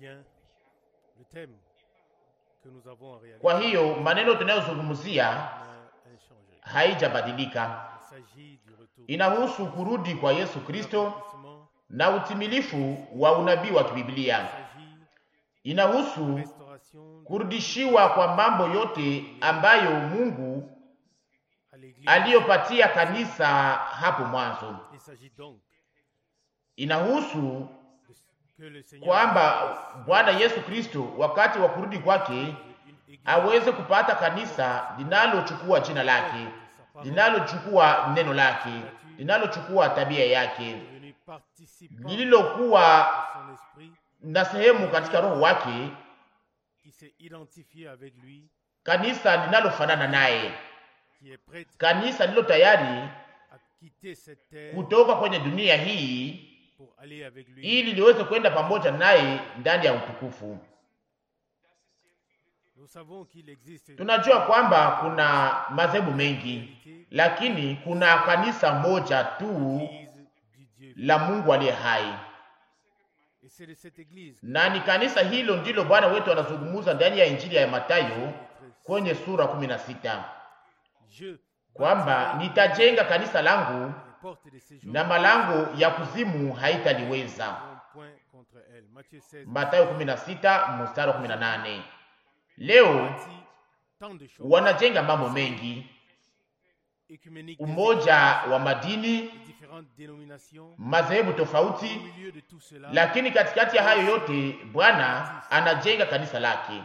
bien, le thème que nous avons en réalité Kwa hiyo maneno tunayozungumzia n'a inchangé. haijabadilika, Il s'agit du retour inahusu kurudi kwa Yesu Kristo accomplissement, na utimilifu wa unabii wa kibiblia. il s'agit Inahusu restauration kurudishiwa kwa mambo yote ambayo Mungu à l'Église. aliyopatia kanisa hapo mwanzo. Il s'agit donc Inahusu de ce que le Seigneur kwamba Bwana Yesu Kristo wakati wa kurudi kwake une Église aweze kupata kanisa linalochukua jina lake, linalochukua neno lake, linalochukua tabia yake, devenu participant lililokuwa de son esprit, na sehemu katika roho wake, qui s'est identifié avec lui, kanisa linalofanana naye, qui est prêt kanisa lililo tayari à quitter cette terre kutoka kwenye dunia hii pour aller avec lui ili liweze kwenda pamoja naye ndani ya utukufu. Nous savons qu'il existe Tunajua kwamba kuna madhehebu mengi, lakini kuna kanisa moja tu l'Église du Dieu. la Mungu aliye hai, Et c'est de cette Église na ni kanisa hilo ndilo Bwana wetu anazungumza ndani ya Injili ya Mathayo kwenye sura kumi na sita je kwamba nitajenga kanisa langu les portes de séjour na malango ya kuzimu haitaliweza. n'auront point contre elle. Matthieu 16 Mathayo 16 mstari wa 18. Leo bâtit tant de choses wanajenga mambo mengi, écuméniques des umoja wa madini, églises, différentes dénominations. madhehebu Au tofauti, milieu de tout cela, lakini katikati ya hayo yote Bwana anajenga kanisa lake,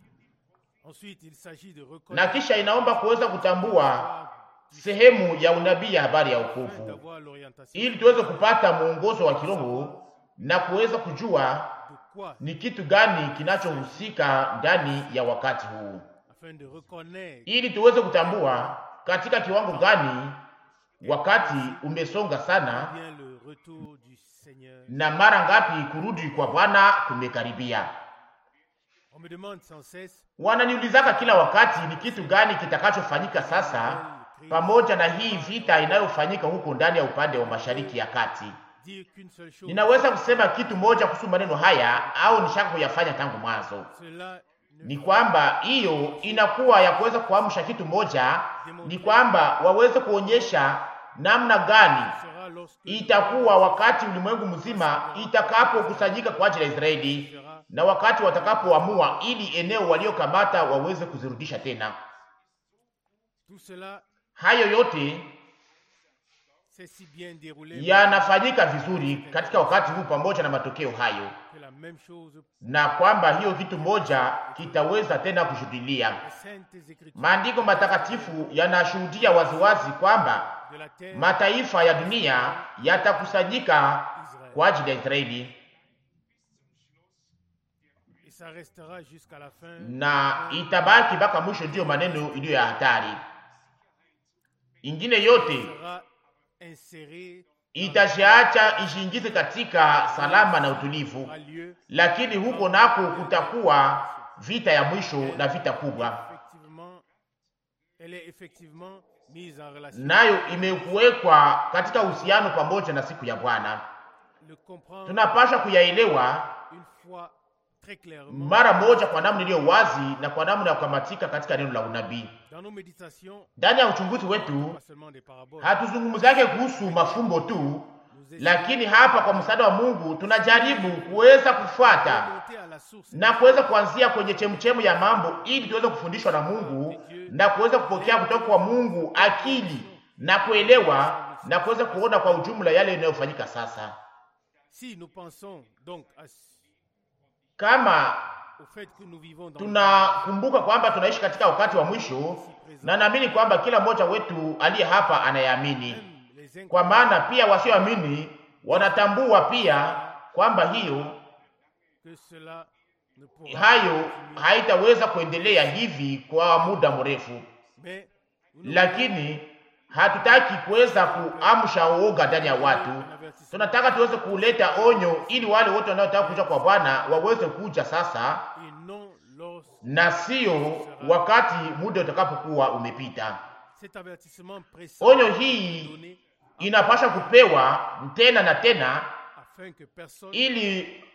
ensuite il s'agit de na reconnaître kisha inaomba kuweza kutambua sehemu ya unabii ya habari ya afin wokovu, d'avoir l'orientation ili tuweze kupata mwongozo wa kiroho na kuweza kujua de quoi ni kitu gani kinachohusika ndani ya wakati huu, afin de reconnaître ili tuweze kutambua katika kiwango gani wakati umesonga sana bien le retour du Seigneur. na mara ngapi kurudi kwa Bwana kumekaribia. On me demande sans cesse Wananiulizaka kila wakati ni kitu gani kitakachofanyika sasa pamoja na hii vita inayofanyika huko ndani ya upande wa mashariki ya kati. dire qu'une seule chose. Ninaweza kusema kitu moja kuhusu maneno haya au nishaka kuyafanya tangu mwanzo, Cela ne ni kwamba hiyo inakuwa ya kuweza kuamsha kitu moja, ni kwamba waweze kuonyesha namna gani sera lorsque itakuwa wakati ulimwengu mzima itakapokusanyika kwa ajili ya Israeli na wakati watakapoamua ili eneo waliokamata waweze kuzirudisha tena. tout cela Hayo yote s'est si bien déroulé yanafanyika vizuri katika wakati huu pamoja na matokeo hayo, que la même chose na kwamba hiyo kitu moja kitaweza tena kushuhudilia. les saintes écritures Maandiko matakatifu yanashuhudia waziwazi kwamba de la terre mataifa ya dunia yatakusanyika Israël. kwa ajili ya Israeli Et ça restera jusqu'à la fin. na itabaki mpaka mwisho. Ndiyo maneno iliyo ya hatari. Ingine yote sera inséré itashiacha ishiingize katika salama na utulivu, aura lieu lakini huko nako kutakuwa vita ya mwisho na vita kubwa, effectivement elle est effectivement mise en relation nayo imekuwekwa katika uhusiano pamoja na siku ya Bwana. le comprendre Tunapasha kuyaelewa une fois très clairement mara moja kwa namna iliyo wazi na kwa namna ya kukamatika katika neno la unabii. dans nos méditations Ndani ya uchunguzi wetu pas seulement des paraboles hatuzungumzake kuhusu mafumbo tu, nous essayons lakini hapa kwa msaada wa Mungu tunajaribu kuweza de kufuata monter à la source na kuweza kuanzia kwenye chemchemu ya mambo ili tuweze kufundishwa na Mungu na kuweza kupokea kutoka kwa Mungu akili na kuelewa na kuweza kuona kwa ujumla yale yanayofanyika sasa. si nous pensons donc à ce- Kama au fait que nous vivons dans tunakumbuka kwamba tunaishi katika wakati wa mwisho, na naamini kwamba kila mmoja wetu aliye hapa anayeamini, même les incroyants kwa maana pia wasioamini wanatambua pia kwamba hiyo que cela ne pourra hayo haitaweza kuendelea hivi kwa muda mrefu, mais nous ne lakini hatutaki kuweza kuamsha uoga ndani ya watu. Tunataka tuweze kuleta onyo ili wale wote wanaotaka kuja kwa Bwana waweze kuja sasa, et non lorsque na sio wakati muda utakapokuwa umepita. cet avertissement précis Onyo est hii donné inapasha kupewa tena na tena, afin que personne ili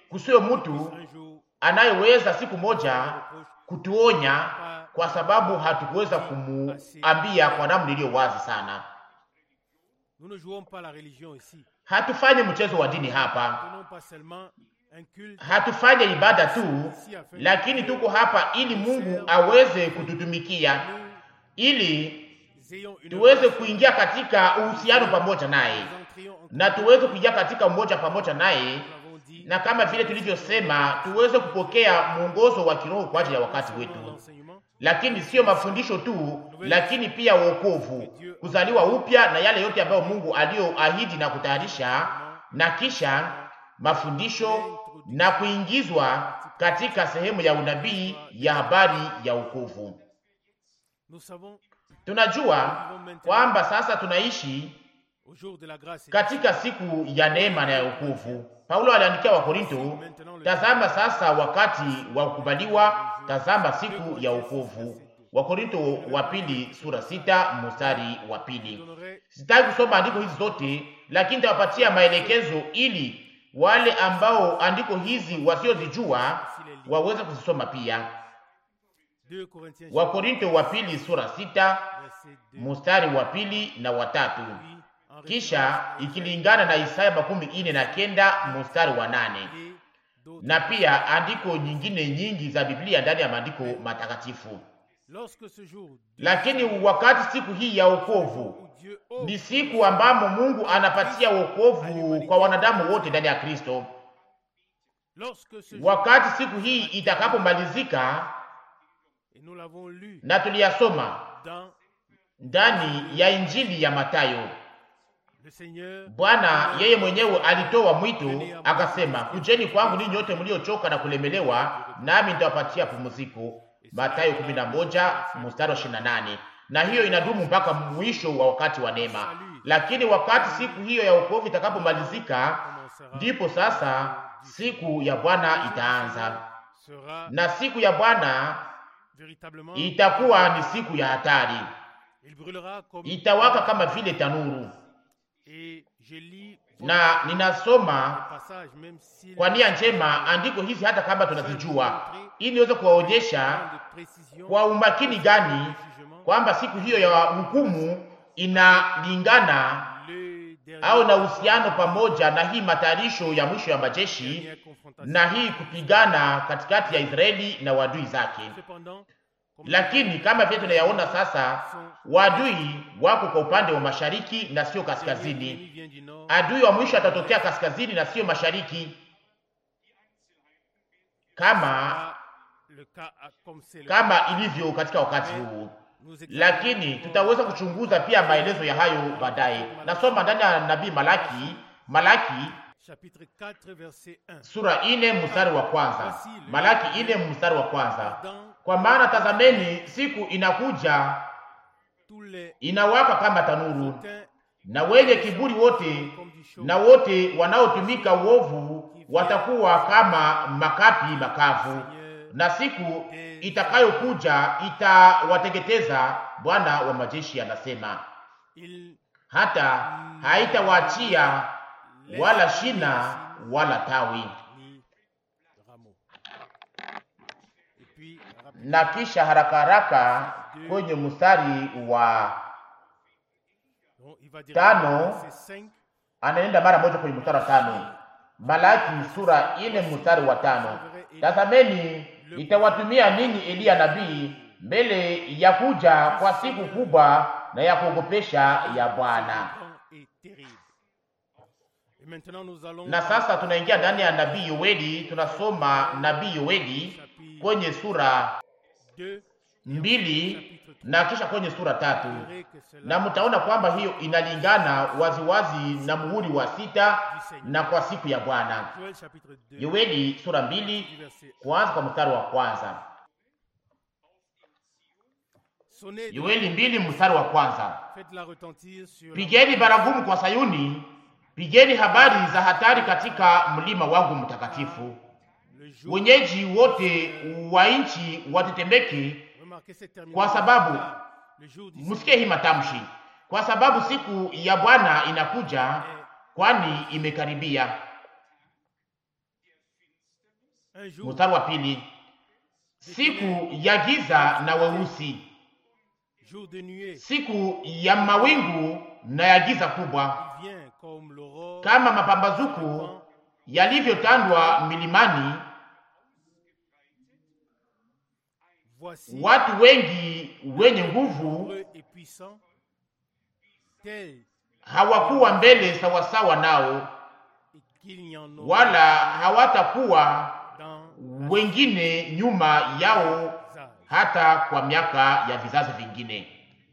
kusiwe mtu un jour anayeweza siku moja reproche kutuonya pas kwa sababu hatukuweza kumuambia kwa namna iliyo wazi sana. nous ne jouons pas la religion ici. Hatufanyi mchezo wa dini hapa, Nous tenons pas seulement un culte hatufanye ibada tu, ici afin lakini tuko hapa ili Mungu aweze kututumikia, nous ili ayons une tuweze kuingia katika uhusiano pamoja naye nous entrions en na tuweze kuingia katika umoja pamoja naye, nous l'avons dit na kama vile tulivyosema, tuweze kupokea mwongozo wa kiroho kwa ajili ya wakati selon wetu, l'enseignement lakini sio mafundisho tu, lakini pia wokovu, kuzaliwa upya na yale yote ambayo Mungu aliyoahidi na kutayarisha, na kisha mafundisho na kuingizwa katika sehemu ya unabii ya habari ya wokovu. nous savons Tunajua kwamba sasa tunaishi au jour de la grâce et katika siku ya neema na ya wokovu. Paulo aliandikia Wakorinto, tazama sasa wakati wa kukubaliwa, tazama siku ya wokovu. Wakorinto wa pili sura sita mstari wa je pili. donnerai Sitaki kusoma andiko hizi zote, lakini tawapatia maelekezo ili wale ambao andiko hizi wasiozijua waweze kuzisoma pia. 2 Corinthiens Wakorinto wa pili sura sita verset 2 mstari wa pili na watatu puis en kisha ikilingana na Isaya makumi ine na kenda mstari wa nane et d'autres. na pia andiko nyingine nyingi za Biblia ndani ya maandiko matakatifu. Lorsque ce jour Lakini wakati siku hii ya wokovu où Dieu offre ni siku ambamo Mungu anapatia wokovu kwa wanadamu wote ndani ya Kristo. lorsque ce jour Wakati siku hii itakapomalizika, et nous l'avons lu na tuliyasoma dans ndani ya Injili ya Matayo, le Seigneur Bwana yeye mwenyewe alitoa mwito akasema, kujeni kwangu ninyi nyote mliochoka na kulemelewa, nami nitawapatia pumziko. Mathayo 11 mstari wa 28. Na hiyo inadumu mpaka mwisho wa wakati wa neema. Lakini wakati siku hiyo ya wokovu itakapomalizika, commencera ndipo sasa siku ya Bwana itaanza, sera na siku ya Bwana véritablement itakuwa ni siku ya hatari, il brûlera comme itawaka kama vile tanuru. et je lis Na ninasoma le passage même si kwa nia njema andiko hizi hata kama tunazijua, ili niweze kuwaonyesha de précision kwa umakini gani jugement kwamba siku hiyo ya hukumu inalingana le dernier au na uhusiano pamoja na hii matayarisho ya mwisho ya majeshi dernière confrontation na hii kupigana katikati ya Israeli na wadui zake. cependant comme Lakini kama vile tunayaona sasa, wadui wako kwa upande wa mashariki na sio le dernier kaskazini. venu vient du nord Adui wa mwisho atatokea kaskazini na sio mashariki, kama Ah, le cas ah, comme c'est le kama ilivyo katika wakati huu, nous lakini tutaweza kuchunguza pia maelezo ya hayo baadaye. Nasoma ndani ya nabii Malaki, Malaki chapitre 4 verset 1 sura ine mstari wa kwanza. Malaki ine mstari wa kwanza, dans kwa maana tazameni, siku inakuja tous les inawaka kama tanuru, hautains na wenye kiburi wote comme du chaud na wote wanaotumika uovu watakuwa kama makapi makavu, na siku itakayokuja itawateketeza. Bwana wa majeshi anasema, il hata haitawaachia wala shina wala tawi. ni rameau et puis rapide Na kisha haraka haraka kwenye mstari wa donc il va dire Tano. c'est 5 anaenda mara moja kwenye mstari wa tano. Malaki sura ine mstari wa tano. Tazameni, itawatumia ninyi Eliya nabii mbele ya kuja kwa siku kubwa na ya kuogopesha ya Bwana. grand et terrible et maintenant nous allons Na sasa tunaingia ndani ya nabii Yoeli, tunasoma nabii Yoeli kwenye sura 2 mbili na kisha kwenye sura tatu, verrez que cela na mtaona kwamba hiyo inalingana waziwazi na muhuri wa sita na kwa siku ya Bwana. Joël chapitre 2 Yoeli sura mbili du verset kuanza kwa mstari wa kwanza. sonnez de- Yoeli mbili mstari wa kwanza. faites-la retentir sur la- Pigeni baragumu kwa Sayuni, pigeni habari za hatari katika mlima wangu mtakatifu. le jour Wenyeji wote wa nchi watetemeke, remarquez cette terminaison Kwa sababu- le jour du msikie hii matamshi, kwa sababu siku ya Bwana inakuja, kwani imekaribia. Un jour, Mstari wa pili, siku ya giza na weusi, jour de nuée, siku ya mawingu na ya giza kubwa, il vient comme l'aurore, kama mapambazuko yalivyotandwa milimani. voici Watu wengi wenye nguvu nombreux et puissants, tels hawakuwa mbele sawasawa nao, et qu'il n'y en aura wala hawatakuwa dans wengine nyuma yao les âges. hata kwa miaka ya vizazi vingine.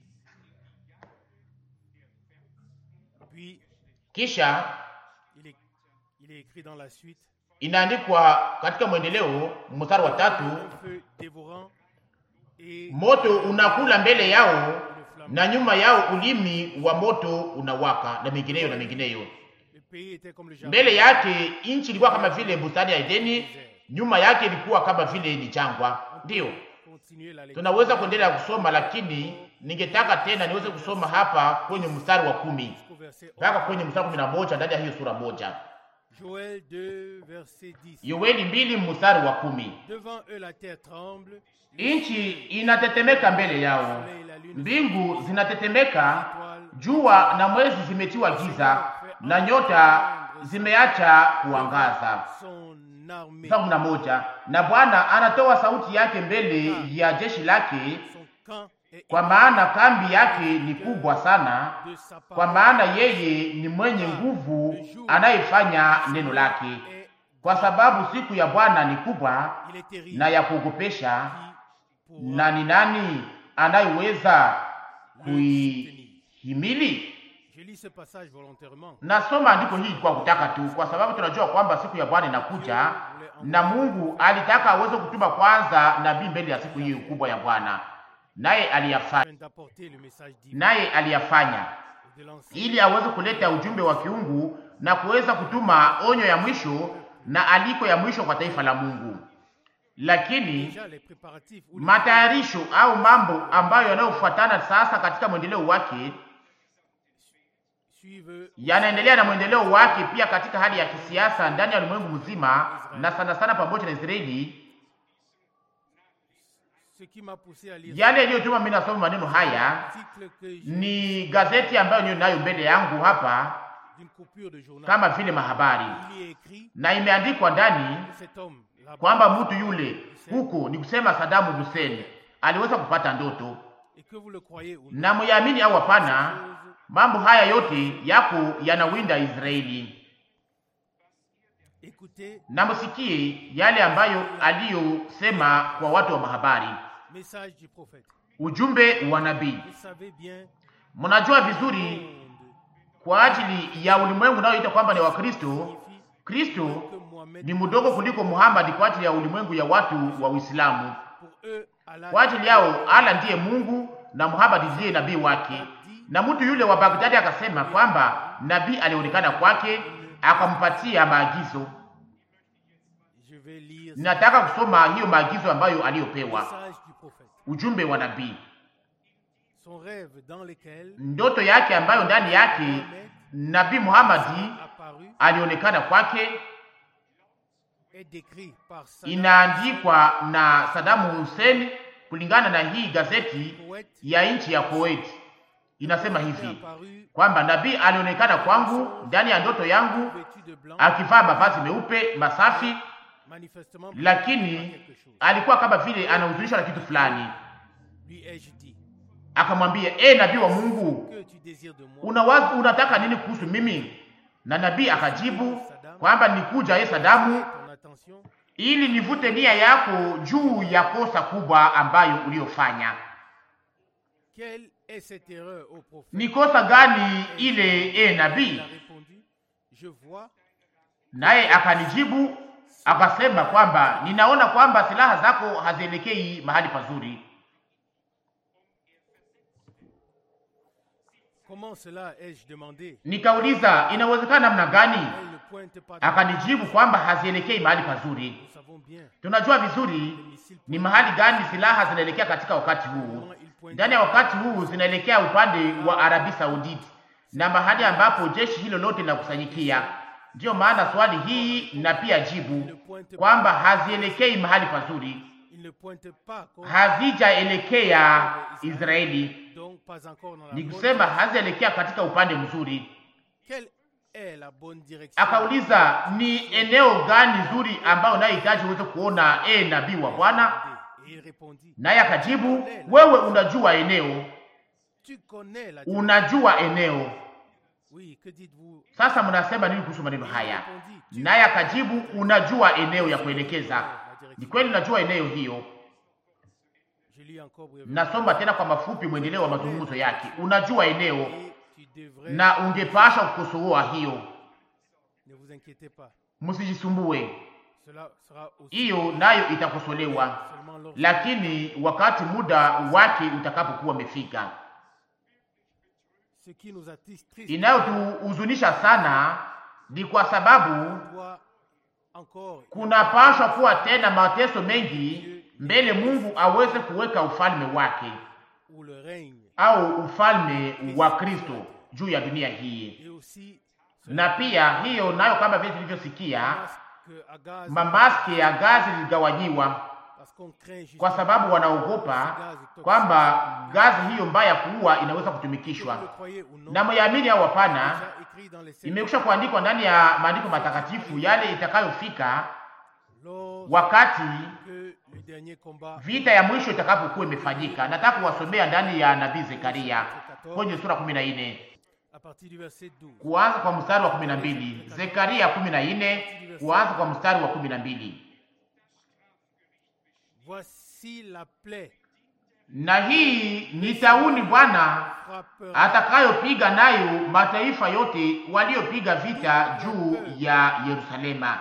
Puis, Kisha il est, il est écrit dans la suite, inaandikwa katika mwendeleo mstari wa tatu, un feu dévorant et moto unakula mbele yao une flamme. na nyuma yao ulimi wa moto unawaka, na mengineyo na mengineyo. Le pays était comme le jardin. Mbele yake nchi ilikuwa kama vile bustani ya Edeni, nyuma yake ilikuwa kama vile ni jangwa. Ndiyo Continuer la lecture. tunaweza kuendelea kusoma, lakini ningetaka tena niweze kusoma hapa kwenye mstari wa kumi Jusqu'au verset mpaka 11. kwenye mstari wa kumi na moja ndani ya hiyo sura moja. Joël 2, verset 10. Yoeli mbili mstari wa kumi. Devant eux, la terre tremble, Nchi inatetemeka mbele le yao, soleil et la lune, mbingu zinatetemeka, étoiles, jua na mwezi zimetiwa giza, na nyota zimeacha kuangaza. son armée, Mstari kumi na moja. Na Bwana anatoa sauti yake mbele ya jeshi lake, son camp est kwa maana kambi yake ni kubwa sana, de sa part kwa maana yeye ni mwenye nguvu anayefanya neno lake. est Kwa sababu siku ya Bwana ni kubwa il est terrible. na ya kuogopesha, Qui pourra na ni nani anayeweza le soutenir? kuihimili? Je lis ce passage volontairement. Nasoma andiko hii kwa kutaka tu, kwa sababu tunajua kwamba siku ya Bwana inakuja, na Mungu alitaka aweze kutuma kwanza nabii mbele ya siku hii kubwa ya Bwana, naye aliyafanya, Afin d'apporter le message divin naye aliyafanya et de lancer ili aweze kuleta ujumbe wa kiungu na kuweza kutuma onyo ya mwisho na aliko ya mwisho kwa taifa la Mungu. Lakini déjà les préparatifs ou les matayarisho au mambo ambayo yanayofuatana sasa katika mwendeleo wake suivent yanaendelea na mwendeleo wake pia katika hali ya kisiasa ndani ya ulimwengu mzima na sana sana pamoja na Israeli. ce qui m'a poussé à lire Yale yaliyotuma mimi nasoma maneno haya l'article que j'ai ni gazeti ambayo niyo nayo mbele yangu hapa d'une coupure de journal. kama vile mahabari, Il y est écrit na imeandikwa ndani que cet homme là-bas kwamba mtu yule huko ni kusema Sadamu Hussein aliweza kupata ndoto, et que vous le croyez ou non, na muyamini au hapana, chose mambo haya yote yako yanawinda Israeli. Écoutez, Na msikie yale ambayo aliyosema kwa watu wa mahabari, message du prophète. ujumbe wa nabii. Vous savez bien, Mnajua vizuri monde kwa ajili ya ulimwengu unaoita kwamba ni wa Kristo, signifie Kristo que Mohamed, ni mdogo kuliko Muhammad kwa ajili ya ulimwengu ya watu wa Uislamu. pour eux, Allah Kwa ajili yao Allah ndiye Mungu na Muhammad ndiye nabii wake. Na mtu yule wa Baghdadi akasema kwamba nabii alionekana kwake akampatia maagizo. Je vais lire ce Ninataka kusoma hiyo maagizo ambayo aliyopewa, message du prophète. ujumbe wa nabii, Son rêve dans lequel ndoto yake ambayo ndani yake Mohamed nabii Muhammad apparu alionekana kwake, est décrit par Saddam inaandikwa na Saddam Hussein kulingana na hii gazeti poète ya nchi ya Kuwait. Inasema est hivi apparu kwamba nabii alionekana kwangu ndani ya ndoto yangu vêtu de blanc, akivaa mavazi meupe masafi, manifestement lakini par quelque chose. alikuwa kama vile anahuzunishwa na kitu fulani. Lui ai-je dit, Akamwambia, e nabii wa Mungu, que tu désires de moi unawaza unataka nini kuhusu mimi? Na nabii akajibu kwamba nikuja ye Sadamu ton attention ili nivute nia yako juu ya kosa kubwa ambayo uliyofanya. Quelle est cette erreur au prophète Ni kosa gani ile, e Il nabii? a répondu, je vois Naye akanijibu akasema kwamba ninaona kwamba silaha zako hazielekei mahali pazuri. comment cela ai-je demandé. Nikauliza, inawezekana namna gani? Elle ne pointe pas. de- Akanijibu kwamba hazielekei mahali pazuri. Nous savons bien Tunajua vizuri les missiles ni mahali gani silaha zinaelekea katika wakati huu. comment ils pointent. Ndani ya wakati huu zinaelekea upande wa Arabi Sauditi na mahali ambapo jeshi hilo lote linakusanyikia, Ndiyo maana swali hii na pia Il ne jibu pointe kwamba pas, hazielekei mahali pazuri, il ne pointe pas comme hazijaelekea Israeli, donc pas encore dans la ni bonne kusema direction. hazielekea katika upande mzuri. Quelle est la bonne direction Akauliza, ni eneo gani nzuri ambayo unayohitaji uweze kuona, e nabii wa Bwana? Et il répondit, Naye akajibu, wewe unajua eneo, tu connais la unajua eneo. Oui, que dites-vous Sasa mnasema nini kuhusu maneno Il haya? répondit, tu Naye akajibu, unajua eneo ya kuelekeza. Ni kweli unajua eneo hiyo. Je lis encore brièvement. Nasoma tena kwa mafupi mwendeleo wa mazungumzo yake. Unajua eneo Et tu devrais, na ungepasha kukosoa hiyo, ne vous inquiétez pas, msijisumbue, cela sera aussi hiyo nayo itakosolewa, seulement lorsque lakini wakati muda wake utakapokuwa umefika. ce qui nous attise triste Inayotuhuzunisha sana ni kwa sababu doit encore kunapashwa kuwa tena mateso mengi mbele Mungu aweze kuweka ufalme wake où le règne au ufalme wa Kristo juu ya dunia hii. et aussi Na pia hiyo nayo, kama vile tulivyosikia, que Agaz mamaske ya gazi ziligawanyiwa parce qu'on craint kwa justement sababu wanaogopa kwamba gazi hiyo mbaya ya kuua inaweza kutumikishwa. que vous le croyez ou non Na myaamini au hapana, déjà écrit dans les sept imekwisha kuandikwa ndani ya maandiko matakatifu yale itakayofika lorsque wakati le dernier combat vita ya mwisho itakapokuwa imefanyika. Nataka kuwasomea ndani ya nabii Zekaria kwenye sura kumi na nne à partir du verset 12 kuanza kwa mstari wa kumi na mbili Zekaria kumi na nne kuanza kwa mstari wa kumi na mbili voici la plaie na hii ni tauni Bwana frappera atakayopiga nayo mataifa yote waliopiga vita juu ya Yerusalema.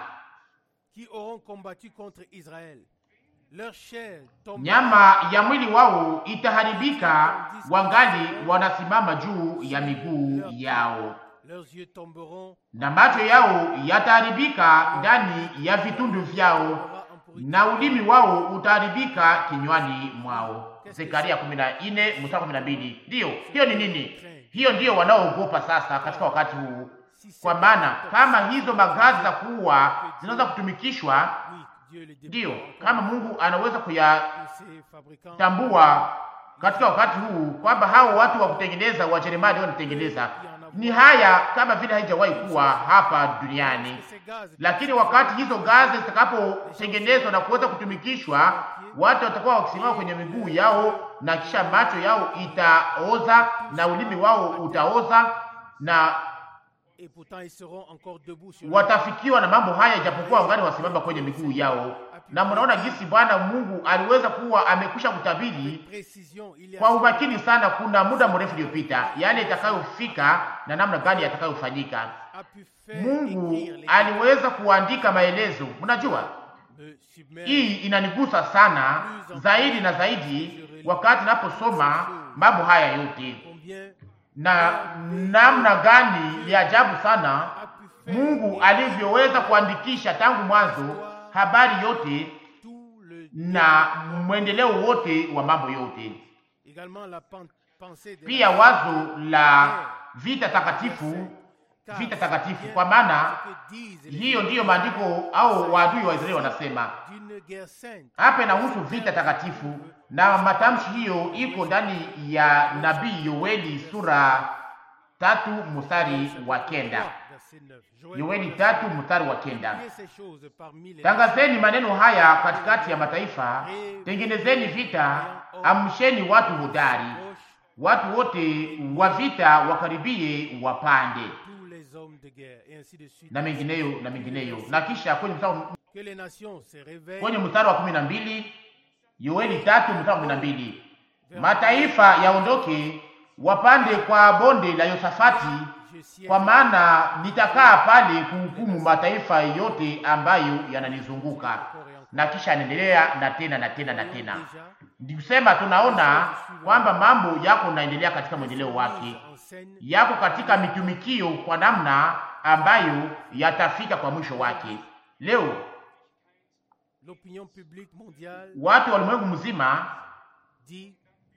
qui auront combattu contre Israël leur chair tombera Nyama ya mwili wao itaharibika, wangali wanasimama juu ya miguu yao, leurs yeux tomberont na macho yao yataharibika ndani ya vitundu vyao, aura en pourriture. na ulimi wao utaharibika kinywani mwao. Zekaria 14 mstari 12. Ndiyo, hiyo ni nini? Hiyo ndiyo wanaoogopa sasa katika wakati huu, Si c'est kwa maana kama hizo magazi za kuua zinaweza kutumikishwa, oui, Dieu le ndiyo déploie kama Mungu anaweza que ces fabricants kuyatambua katika wakati huu kwamba hao watu wa kutengeneza Wajerumani wanatengeneza ni haya kama vile haijawahi kuwa hapa duniani. ces gaz Lakini wakati hizo gazi zitakapotengenezwa na kuweza kutumikishwa, watu watakuwa wakisimama kwenye miguu yao, na kisha macho yao itaoza na ulimi wao utaoza, na et pourtant ils seront encore debout sur leur watafikiwa na mambo haya, ijapokuwa wangali wasimama kwenye miguu yao. Na mnaona jinsi Bwana Mungu aliweza kuwa amekwisha kutabiri précision il y a kwa umakini sana, kuna muda mrefu uliopita, yale itakayofika na namna gani yatakayofanyika. a pu faire Mungu écrire les aliweza kuandika maelezo. Mnajua me submerge hii inanigusa sana zaidi na zaidi wakati naposoma mambo haya yote, combien na namna gani ni ajabu sana a pu faire Mungu alivyoweza kuandikisha tangu mwanzo habari yote tout le na mwendeleo wote wa mambo yote, également la pen- pensée de pia la wazo la vita takatifu, car vita c'est takatifu, bien kwa maana ce que disent les hiyo ndiyo maandiko au waadui wa Israeli wanasema d'une guerre sainte hapa inahusu vita takatifu, na matamshi hiyo iko ndani ya nabii Yoeli sura tatu mstari wa kenda. verset 9 Joël Yoeli tatu mstari wa kenda. Priez ces choses parmi les Tangazeni maneno haya katikati ya mataifa, tengenezeni vita, amsheni watu hodari, proches, watu wote wa vita wakaribie wapande, tous les hommes de guerre et ainsi de suite na mengineyo na mengineyo. Na kisha kwenye mstari que les nations se réveillent kwenye mstari wa kumi na mbili Yoeli tatu mstari wa kumi na mbili mataifa yaondoke wapande kwa bonde la Yosafati, je siège kwa maana nitakaa pale kuhukumu mataifa yote ambayo yananizunguka. encore et encore Na kisha anaendelea na tena na tena na tena. déjà Ndi kusema tunaona kwamba mambo yako naendelea katika mwendeleo wake, en scène yako katika mitumikio kwa namna ambayo yatafika kwa mwisho wake. Leo l'opinion publique mondiale watu wa ulimwengu mzima dit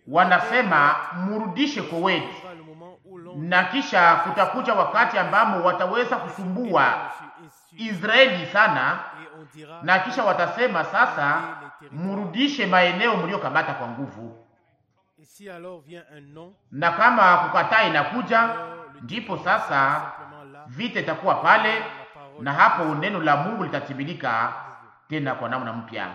wanasema murudishe Kuwait, sera le moment où l'on na kisha kutakuja wakati ambamo wataweza kusumbua Israeli sana, et on dira na kisha watasema sasa, murudishe maeneo mliokamata kwa nguvu. et si alors vient un non Na kama kukataa inakuja, alors le ndipo Dieu sasa simplement là vita itakuwa pale, la parole na hapo neno la Mungu litatimilika tena kwa namna mpya.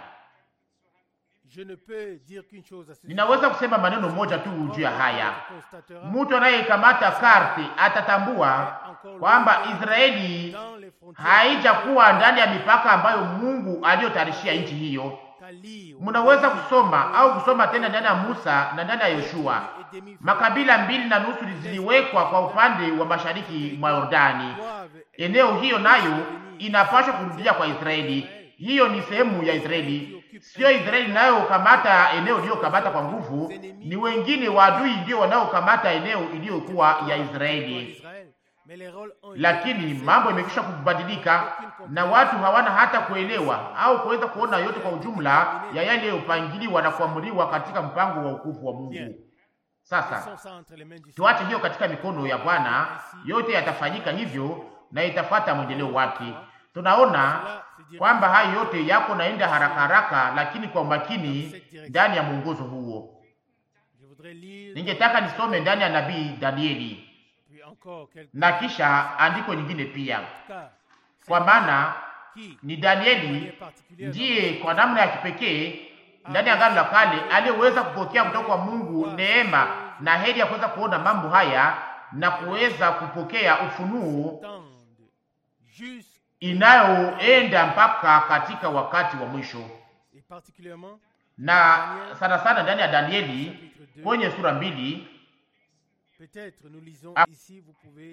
je ne peux dire qu'une chose à ce Ninaweza kusema maneno moja tu juu ya haya. constatera Mtu anayekamata karte atatambua kwamba Israeli dans les frontières haijakuwa ndani ya mipaka ambayo Mungu aliyotayarishia nchi hiyo. Kali Mnaweza kusoma au kusoma tena ndani ya Musa na ndani ya Yoshua, et demi makabila mbili na nusu ziliwekwa kwa upande wa mashariki mwa Yordani. doivent Eneo hiyo nayo inapaswa kurudia kwa Israeli. Hiyo ni sehemu ya Israeli, sio Israeli inayokamata eneo iliyokamata kwa nguvu. Ni wengine waadui ndio wanaokamata eneo iliyokuwa ya Israeli. Israël mais les rôles ont été Lakini mambo imekwisha kubadilika na watu hawana hata kuelewa au kuweza kuona yote kwa ujumla ya yale yaliyopangiliwa na kuamuliwa katika mpango wa ukufu wa Mungu. Sasa laissons ça entre les mains du tuache hiyo katika mikono ya Bwana, yote yatafanyika hivyo na itafuata mwendeleo wake. Tunaona kwamba hayo yote yako naenda haraka haraka, lakini kwa umakini ndani ya mwongozo huo. Je voudrais lire Ningetaka nisome ndani ya nabii Danieli puis encore quelques na kisha andiko nyingine pia, cas kwa maana qui ni est Danieli particulier ndiye kwa namna ya kipekee ndani ya Agano la Kale aliyeweza kupokea kutoka kwa Mungu neema na heri ya kuweza kuona mambo haya na kuweza kupokea ufunuo tendent juste inayoenda mpaka katika wakati wa mwisho, et particulièrement na sana sana ndani ya Danieli chapitre 2 kwenye sura mbili peut-être nous lisons Ah. ici vous pouvez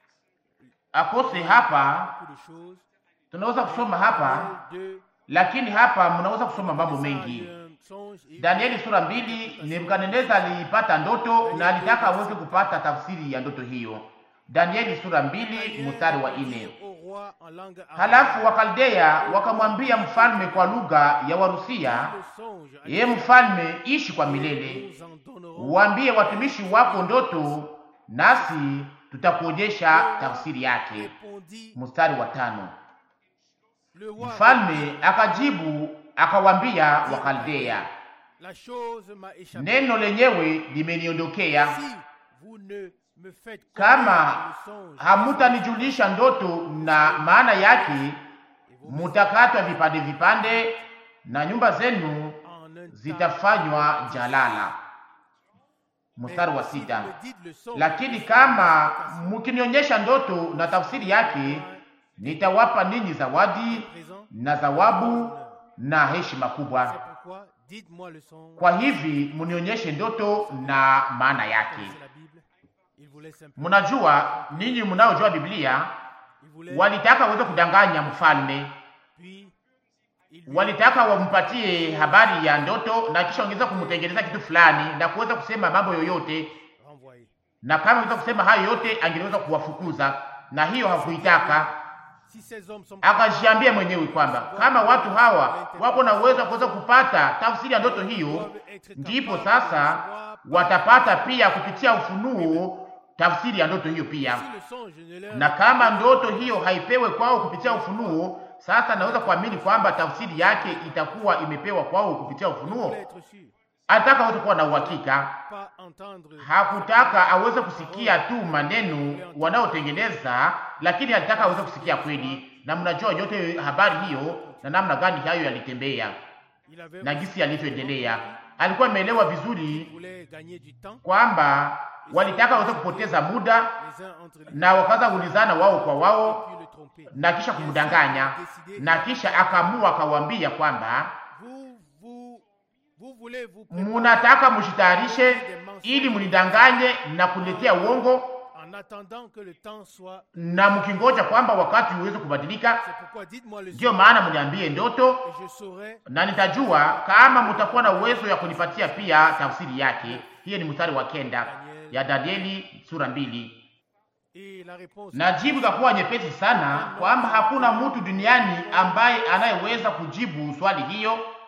akose hapa, beaucoup de choses tunaweza kusoma hapa, de lakini hapa mnaweza kusoma mambo mengi. songe et Danieli sura mbili, Nebukadneza alipata ndoto na alitaka aweze kupata tafsiri ya ndoto hiyo. Danieli sura mbili mstari wa nne. au roi en langue arabe Halafu Wakaldea wakamwambia mfalme kwa lugha ya Warusia, le songe à ye mfalme, ishi kwa milele, nous en donnerons uambie watumishi wako ndoto, nasi tutakuonyesha tafsiri yake. répondit Mstari wa tano. le roi Mfalme akajibu akawambia Wakaldea, la chose m'a échappé neno lenyewe limeniondokea. si vous ne me faites Kama connaître le songe hamutanijulisha ndoto na maana yake, et vos mutakatwa vipande vipande na nyumba zenu en un temps zitafanywa jalala. Mstari wa Mais si sita. vous me dites le songe Lakini kama mkinionyesha ndoto na tafsiri yake, nitawapa ninyi zawadi présent na zawabu na heshima c'est kubwa. pourquoi dites-moi le songe Kwa hivi munionyeshe ndoto na maana yake. connaissez la Bible il voulait simplement Mnajua ninyi mnaojua Biblia, il voulait walitaka waweze kudanganya mfalme, puis il lui walitaka wampatie habari ya ndoto na kisha ongeza kumtengeneza kitu fulani na kuweza kusema mambo yoyote, renvoyé na kama angeweza kusema hayo yote angeweza kuwafukuza, na hiyo hakuitaka. si ces hommes sont Akajiambia mwenyewe kwamba kama watu hawa wako na uwezo wa kuweza kupata tafsiri ya ndoto hiyo, doivent être ndipo capables de sasa recevoir watapata pia kupitia ufunuo tafsiri ya ndoto hiyo pia. si le songe ne leur Na kama ndoto hiyo haipewe kwao kupitia ufunuo, sasa naweza kuamini kwamba tafsiri yake itakuwa imepewa kwao kupitia il ufunuo. voulait être sûr Alitaka aweze kuwa na uhakika, pas entendre hakutaka aweze kusikia tu maneno wanayotengeneza, lakini alitaka aweze kusikia kweli. Na mnajua yote habari hiyo na namna gani hayo yalitembea il avait na gisi yalivyoendelea. Alikuwa ameelewa il vizuri voulait gagner du temps kwamba walitaka waweze kupoteza muda les uns entre les na wakaanza kuulizana wao kwa wao puis le tromper na kisha kumdanganya, na kisha akaamua akawaambia kwamba vous vous vous voulez vous munataka mujitayarishe ili munidanganye na kuniletea uongo, en attendant que le temps soit na mkingoja kwamba wakati uweze kubadilika. c'est pourquoi dites-moi le Ndiyo songe maana mniambie ndoto, et je saurai na nitajua kama mutakuwa na uwezo ya kunipatia pia tafsiri yake. Hiyo ni mstari wa kenda ya Danieli sura mbili. et la réponse Na jibu itakuwa nyepesi sana kwamba hakuna mtu duniani ambaye anayeweza kujibu swali hiyo il n'y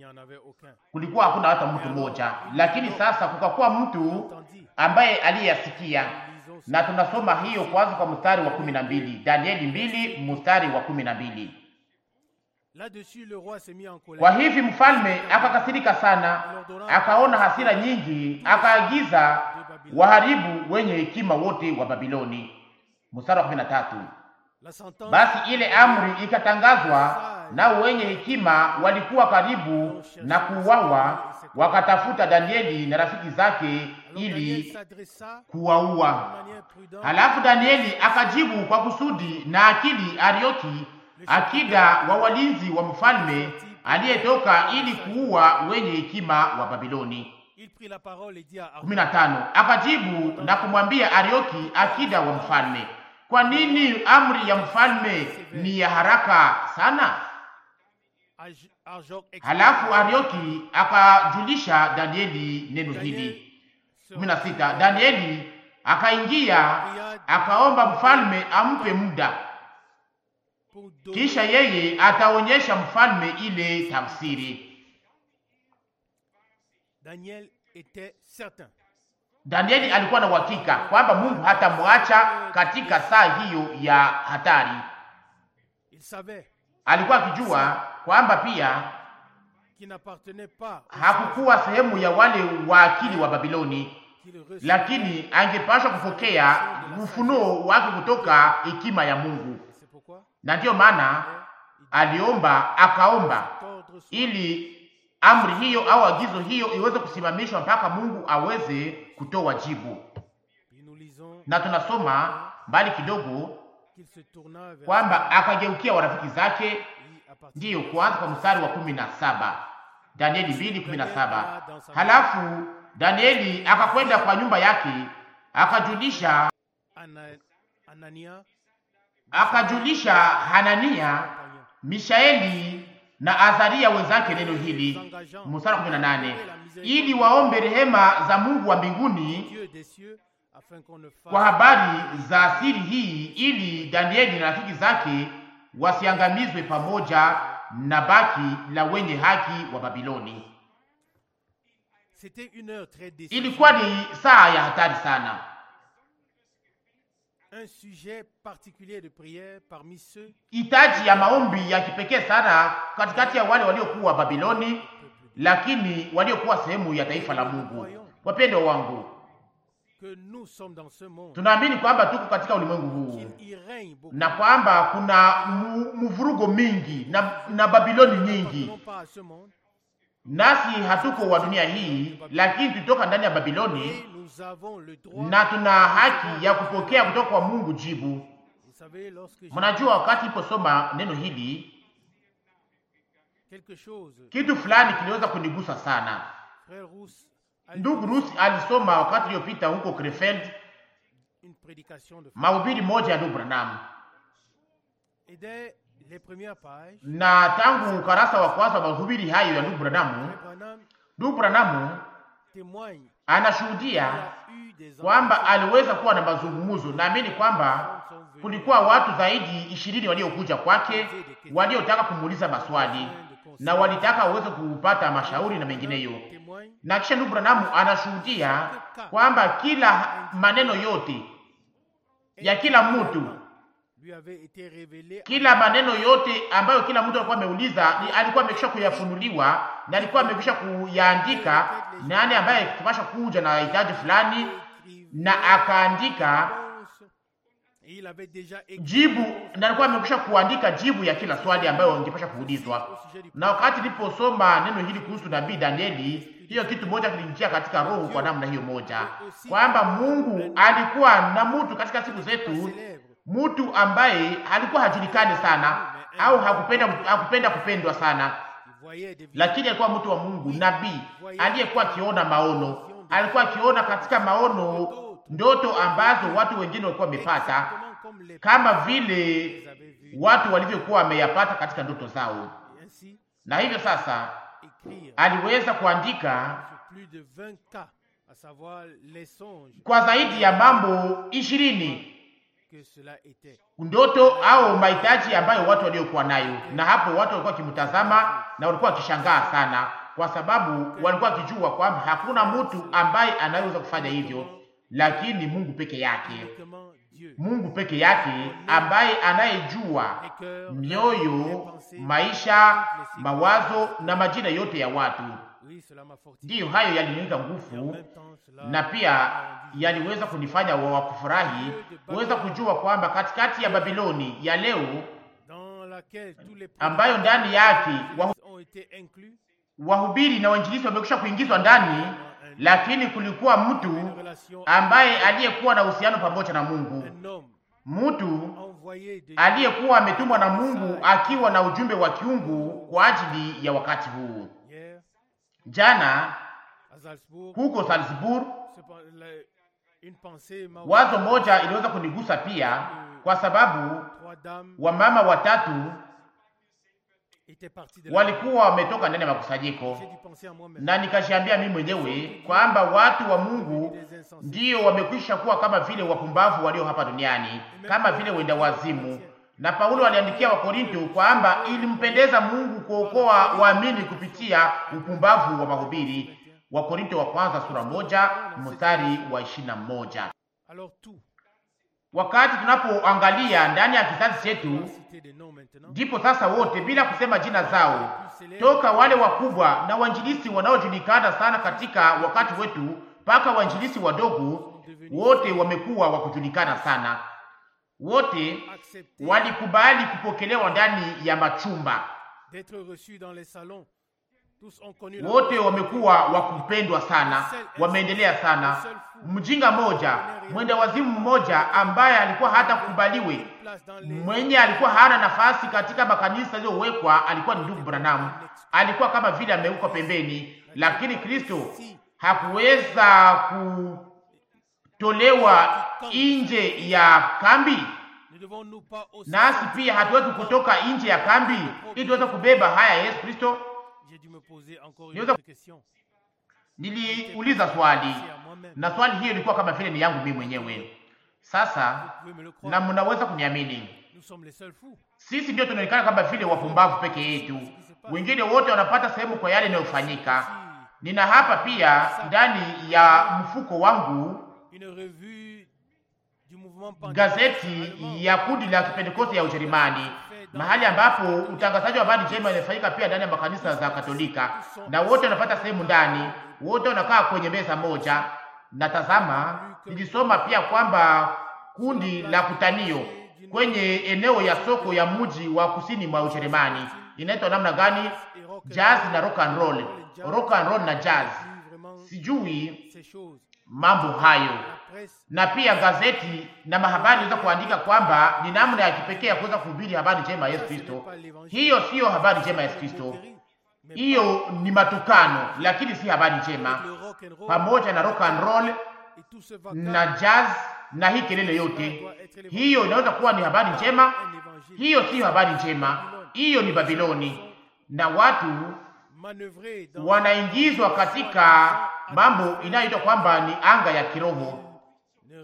n'y en avait aucun. kulikuwa hakuna hata mtu mmoja, lakini sasa kukakuwa mtu Tandis, ambaye aliyasikia, nous lisons na tunasoma hiyo kwanza kwa mstari wa kumi na mbili Danieli mbili mstari wa kumi na mbili là-dessus, le roi s'est mis en colère. Kwa hivi mfalme akakasirika sana, akaona hasira nyingi, akaagiza waharibu wenye hekima wote wa Babiloni. Mstari wa kumi na tatu La sentence basi ile amri ikatangazwa, nao wenye hekima walikuwa karibu na kuuawa, wakatafuta Danieli na rafiki zake Alors Daniel ili s'adressa kuwaua. de manière prudente Halafu Danieli akajibu kwa kusudi na akili Arioki, akida wa walinzi wa mfalme aliyetoka ili kuua wenye hekima wa Babiloni. Il prit la parole et dit à kumi na tano. Akajibu na kumwambia Arioki, akida wa mfalme, kwa nini amri ya mfalme ni ya haraka sana? Arj- Arjoc Halafu Arioki akajulisha Danieli neno hili. kumi na sita. Danieli akaingia akaomba mfalme ampe muda, pour donner kisha yeye ataonyesha mfalme ile tafsiri. Daniel était certain Danieli alikuwa na uhakika kwamba Mungu hatamwacha katika saa hiyo ya hatari. il savait Alikuwa akijua kwamba pia qu'il n'appartenait pas aux hakukuwa sehemu ya wale waakili wa Babiloni, qu'il recevait lakini angepashwa kupokea ufunuo wake kutoka hekima ya Mungu, Et c'est pourquoi na ndiyo maana aliomba akaomba cet ordre soit ili amri hiyo au agizo hiyo iweze kusimamishwa mpaka Mungu aweze kutoa jibu. Puis nous lisons Na tunasoma mbali kidogo qu'il se tourna vers kwamba akageukia warafiki zake, lui à partir ndiyo kuanza kwa mstari wa kumi na saba Danieli mbili kumi na saba. Halafu Danieli akakwenda kwa nyumba yake akajulisha Ana- Anania, akajulisha Hanania, compagnon, Mishaeli na Azaria wenzake neno hili, mstari wa 18, ili waombe rehema za Mungu wa mbinguni Dieu des cieux, afin qu'on ne kwa fasse habari za siri hii, ili Danieli na rafiki zake wasiangamizwe pamoja na baki la wenye haki wa Babiloni. C'était une heure très décisive. Ilikuwa ni saa ya hatari sana. Un sujet particulier de prière parmi ceux hitaji ya maombi ya kipekee sana katikati ya wale waliokuwa Babiloni, lakini waliokuwa sehemu ya taifa la Mungu. Wapendwa wangu, que nous sommes dans ce monde. tunaamini kwamba tuko katika ulimwengu huu Qu'il y règne beaucoup. na kwamba kuna mu- mvurugo mingi na, na Babiloni nyingi, Non pas à ce monde. nasi hatuko wa dunia hii, lakini tulitoka ndani ya Babiloni Et nous avons le droit. na tuna haki ya kupokea kutoka kwa Mungu jibu. Vous savez, lorsque j'ai Mnajua, wakati iposoma neno hili, quelque chose, kitu fulani kiliweza kunigusa sana. frère Rousse a Ndugu Rusi alisoma wakati uliopita huko Krefeld une prédication de mahubiri moja ya ndugu Branham, Et dès les premières pages, na tangu ukarasa wa kwanza wa mahubiri hayo ya ndugu Branham, Frère Branham ndugu Branham témoigne qu'il anashuhudia y a eu des kwamba aliweza kuwa na mazungumzo. Naamini kwamba kulikuwa watu zaidi ishirini waliokuja kwake waliotaka kumuuliza maswali na walitaka waweze kupata mashauri na mengineyo. témoigne Na kisha ndugu Branham anashuhudia kwamba kila maneno yote ya kila mtu lui avait été révélé kila maneno yote ambayo kila mtu alikuwa ameuliza ni alikuwa amekwisha kuyafunuliwa na alikuwa amekwisha kuyaandika, nani ambaye tupasha kuja na hitaji fulani, écrit na akaandika réponse. Et il avait déjà écrit jibu, na alikuwa amekwisha kuandika jibu ya kila swali ambayo angepasha kuulizwa. au sujet du Na wakati niliposoma neno hili kuhusu nabii Danieli, hiyo kitu moja kilinijia katika roho kwa namna hiyo moja, kwamba Mungu alikuwa na mtu katika siku zetu célèbre mtu ambaye alikuwa hajulikani sana au hakupenda hakupenda kupendwa sana, il voyait des visions lakini alikuwa mtu wa Mungu, nabii aliyekuwa akiona maono, alikuwa akiona katika maono ndoto ambazo watu wengine walikuwa wamepata, exactement comme les kama vile les avaient vus. watu walivyokuwa wameyapata katika ndoto zao. Et ainsi Na hivyo sasa écrire aliweza kuandika sur plus de 20 cas, à savoir les songes, kwa zaidi ya mambo ishirini que cela était. ndoto au mahitaji ambayo watu waliokuwa nayo, na hapo watu walikuwa wakimtazama na walikuwa wakishangaa sana, kwa sababu walikuwa wakijua kwamba hakuna mtu ambaye anayeweza kufanya hivyo, lakini Mungu peke yake, Uniquement Dieu. Mungu peke yake ambaye anayejua Les cœurs, les mioyo, pensées, maisha, mawazo na majina yote ya watu. Oui, cela m'a fortifié. Ndiyo hayo yalinipa Et en nguvu même temps, cela na pia m'a rendu yaliweza kunifanya wa kufurahi kuweza kujua kwamba katikati ya Babiloni ya leo dans laquelle tous les ambayo ndani yake wa- ont été inclus wahubiri na wainjilisi wamekwisha kuingizwa ndani, lakini kulikuwa mtu une relation ambaye aliyekuwa na uhusiano pamoja na Mungu, un homme mtu envoyé de aliyekuwa ametumwa na Mungu akiwa na ujumbe wa kiungu kwa ajili ya wakati huu. hier Jana à Salzbourg. huko Salzburg, Cependant, la- une pensée m'a wazo moja iliweza kunigusa pia, kwa sababu trois dames wamama watatu étaient parties de la walikuwa wametoka ndani ya makusanyiko, J'ai dû penser à moi-même. na nikashiambia mimi mwenyewe kwamba watu wa Mungu Des insensés. ndiyo wamekwisha kuwa kama vile wapumbavu walio hapa duniani, kama vile wenda wazimu. Na Paulo aliandikia Wakorinto kwamba ilimpendeza Mungu kuokoa waamini kupitia upumbavu wa mahubiri. Wakorinto wa kwanza sura moja mstari wa ishirini na moja. Alors tout, Wakati tunapoangalia ndani ya kizazi chetu, citer des noms maintenant, ndipo sasa wote bila kusema jina zao, toka wale wakubwa na wainjilisi wanaojulikana sana katika wakati wetu mpaka wainjilisi wadogo, wote wamekuwa wa kujulikana sana. Wote accepter walikubali kupokelewa ndani ya machumba, d'être reçus dans les salons. Tous ont connu la wote wamekuwa wa kupendwa sana, wameendelea sana. Mjinga mmoja, mwenda wazimu mmoja ambaye alikuwa hata kukubaliwe, place dans les mwenye alikuwa hana nafasi katika makanisa yaliyowekwa, alikuwa ni ndugu Branham. Alikuwa kama vile amewekwa pembeni, lakini Kristo hakuweza kutolewa nje ya kambi. Ne devons-nous pas aussi nasi pia hatuwezi kutoka nje ya kambi ili tuweze kubeba haya ya Yesu Kristo. J'ai dû me poser encore une Niweza- autre question. Niliuliza swali C'est à moi-même. na swali hiyo ilikuwa kama vile ni yangu mimi mwenyewe. Sasa Vous pouvez me le croire. na mnaweza kuniamini, Nous sommes les seuls fous. sisi ndio tunaonekana kama vile wapumbavu peke yetu, wengine wote wanapata sehemu kwa yale yanayofanyika. Nina hapa pia ndani ya mfuko wangu Une revue du mouvement Pentecôte gazeti allemand. ya kundi la Kipentekoste ya Ujerumani, mahali ambapo utangazaji wa habari njema inafanyika pia ndani ya makanisa za Katolika, na wote wanapata sehemu ndani, wote wanakaa kwenye meza moja. Na tazama, nilisoma pia kwamba kundi la kutanio kwenye eneo ya soko ya mji wa kusini mwa Ujerumani inaitwa namna gani? Et rock and Jazz roll. na rock and roll, rock and roll na jazz. Lu vraiment Sijui ces choses. mambo hayo La presse na pia gazeti na mahabari inaweza kuandika kwamba ni namna ya kipekee ya kuweza kuhubiri habari njema ya Yesu Kristo. Hiyo siyo habari njema ya Yesu Kristo, mais hiyo ni matukano, lakini si habari njema. le rock and roll Pamoja na rock and roll et tout ce vacarme na jazz na hii kelele yote, hiyo inaweza kuwa ni habari njema. un évangile Hiyo siyo habari njema, hiyo ni Babiloni, na watu manœuvré dans wanaingizwa katika mambo inayoitwa kwamba ni anga ya kiroho ne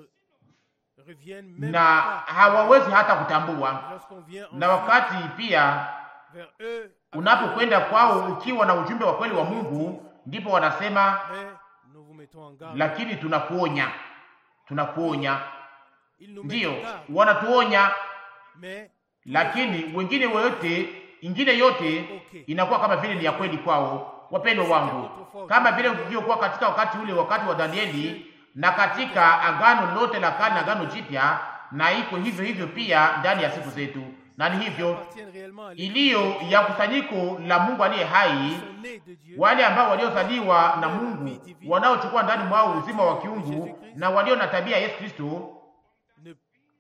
reviennent même na pas. hawawezi hata kutambua. Lorsqu'on vient Na wakati pia vers eux, unapokwenda kwao ukiwa na ujumbe wa kweli wa Mungu, ndipo wanasema mais nous vous mettons en garde. lakini tunakuonya, tunakuonya. Ils nous mettent Ndiyo, en garde, wanatuonya, mais lakini wengine wote, ingine yote inakuwa kama vile ni ya kweli kwao. Wapendwa wangu, kama vile ilivyokuwa katika wakati ule, wakati wa Danieli, na katika agano lote la kale na agano jipya, na iko hivyo hivyo pia ndani ya siku zetu, na ni hivyo appartiennent réellement à iliyo ya kusanyiko la Mungu aliye hai sont nés de Dieu. wale ambao waliozaliwa na Mungu wanaochukua ndani mwao uzima wa kiungu na walio na tabia ya Yesu Kristo Ne,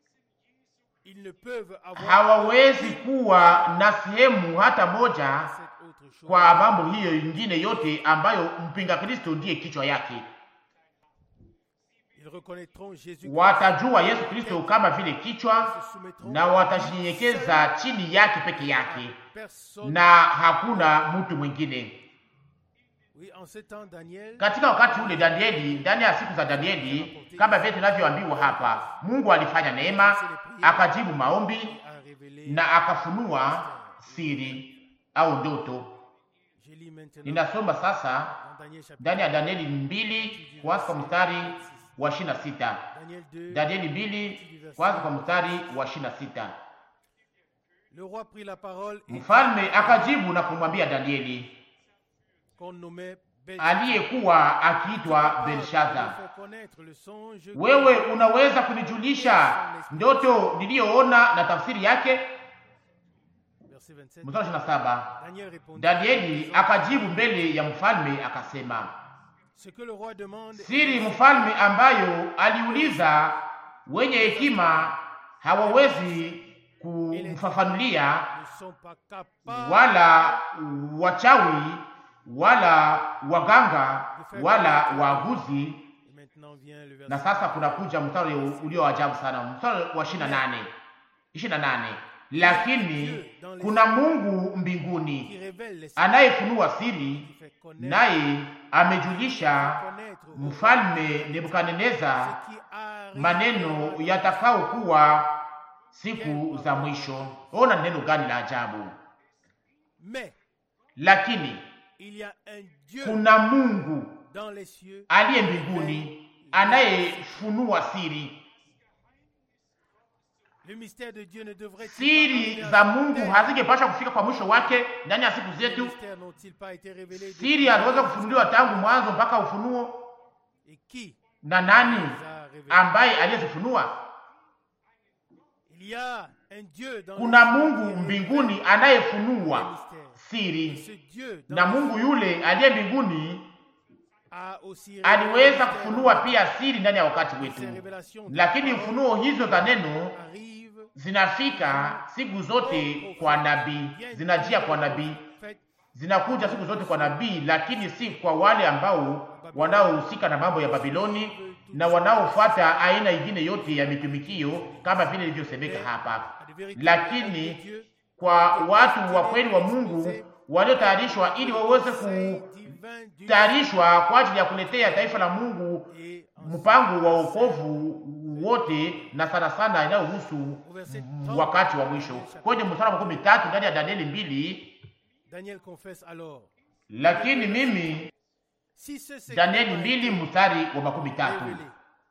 ils ne peuvent avoir hawawezi kuwa na sehemu hata moja cette autre chose. kwa mambo hiyo ingine yote ambayo mpinga Kristo ndiye kichwa yake. Ils reconnaîtront Jésus Watajua Yesu Kristo kama vile kichwa se soumettront na watajinyenyekeza chini yake peke yake, personne na hakuna mtu mwingine. Oui, en ce temps, Daniel Katika wakati ule Danieli, ndani ya siku za Danieli, kama vile tunavyoambiwa hapa, Mungu alifanya neema, akajibu maombi a révélé. na akafunua siri au ndoto. Je lis maintenant Ninasoma sasa dans Daniel chapitre ndani ya Danieli mbili kwanza kwa mstari wa ishirini na sita. Daniel 2. Danieli mbili kwanza kwa mstari wa ishirini na sita. Le roi prit la parole et Mfalme akajibu na kumwambia Danieli qu'on nommait aliyekuwa akiitwa Belshaza, Il faut connaître le songe wewe unaweza kunijulisha ndoto niliyoona na tafsiri yake? Verset 27. Mstari wa 27. Daniel répondit Danieli akajibu mbele ya mfalme akasema, Ce que le roi demande siri mfalme ambayo aliuliza wenye hekima hawawezi kumfafanulia, ne sont pas capables wala wachawi wala waganga wala waaguzi. Et maintenant vient le verset Na sasa kunakuja mstari ulio ajabu sana, mstari wa 28 28, lakini kuna Mungu mbinguni qui révèle les anayefunua siri, qui fait connaître, naye amejulisha connaître au mfalme Nebukadneza ce qui arrive maneno yatakayokuwa siku za mwisho. Ona neno gani la ajabu! Mais Lakini il y a un Dieu kuna Mungu dans les cieux aliye mbinguni anayefunua siri. Le mystère de Dieu ne devrait Siri za Mungu hazingepasha kufika kwa mwisho wake ndani ya siku Les zetu. mystères n'ont-ils pas été révélés Siri haziweza kufunuliwa tangu mwanzo mpaka ufunuo, Et qui na nani les a révélés ambaye aliyezifunua? Il y a un Dieu dans Kuna les cieux Mungu qui mbinguni révèle anayefunua les mystères. Et siri, ce Dieu dans na les Mungu yule aliye mbinguni a aussi révélé aliweza les mystères kufunua pia siri ndani ya wakati Ces wetu, révélations de lakini la parole ufunuo hizo za neno arrivent zinafika siku zote kwa nabii, zinajia kwa nabii, Faites zinakuja siku zote kwa nabii, lakini si kwa wale ambao wanaohusika na mambo ya Babiloni na wanaofuata aina ingine yote ya mitumikio kama vile ilivyosemeka hapa, à de véritables lakini de Dieu, kwa watu wa kweli wa Mungu waliotayarishwa ili waweze conseil divin du kutayarishwa kwa ajili ya kuletea taifa la Mungu et en mpango wa wokovu wote, na sana sana inayohusu wakati wa mwisho. Kwenye mstari wa makumi tatu ndani ya Danieli mbili, Daniel confesse alors lakini mimi si ce secret Danieli a mbili été mstari wa makumi tatu révélé,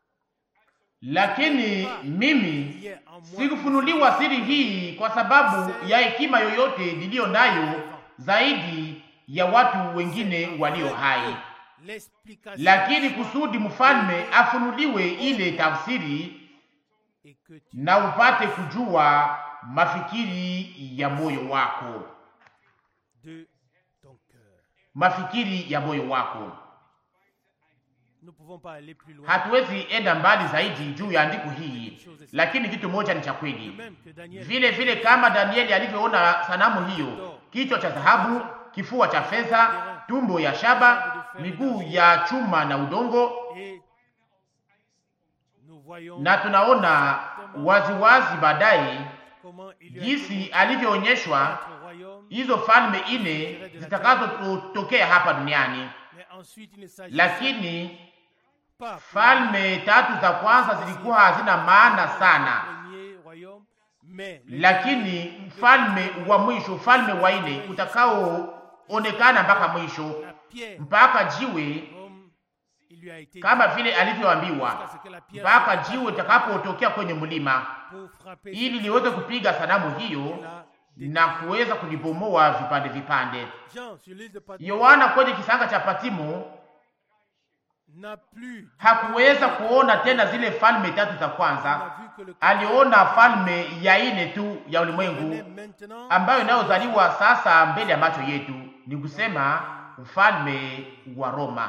lakini mimi il y a en moi sikufunuliwa siri hii kwa sababu ya hekima yoyote niliyo nayo zaidi ya watu wengine walio hai, l'explication lakini kusudi mfalme afunuliwe ile tafsiri et que tu na upate kujua mafikiri ya moyo wako, de ton cœur. mafikiri ya moyo wako. Nous ne pouvons pas aller plus loin. Hatuwezi enda mbali zaidi juu ya andiko hii, lakini kitu moja ni cha De kweli. même que Daniel vile vile kama Danieli alivyoona sanamu hiyo, kichwa cha dhahabu, kifua cha fedha, tumbo ya shaba, miguu ya chuma na udongo, et nous voyons na tunaona waziwazi baadaye comment il lui a jinsi été alivyoonyeshwa notre royaume, hizo falme ine zitakazotokea hapa duniani, mais ensuite il ne s'agit lakini pas pour falme tatu za kwanza zilikuwa hazina maana sana, le premier royaume, mais le lakini mfalme wa mwisho, ufalme wa ine utakaoonekana mpaka mwisho, la pierre, mpaka jiwe comme il lui a été kama vile alivyoambiwa, jusqu'à ce que la pierre mpaka jiwe itakapotokea kwenye mlima, pour frapper ili liweze kupiga sanamu hiyo la na kuweza kulibomoa vipande vipande. Jean sur l'île de Patmos Yohana kwenye kisanga cha Patimo n'a plus hakuweza kuona tena zile falme tatu za on kwanza, a vu que le aliona falme ya ine tu ya venait ulimwengu maintenant ambayo inayozaliwa sasa mbele ya macho yetu, ni kusema mfalme wa Roma.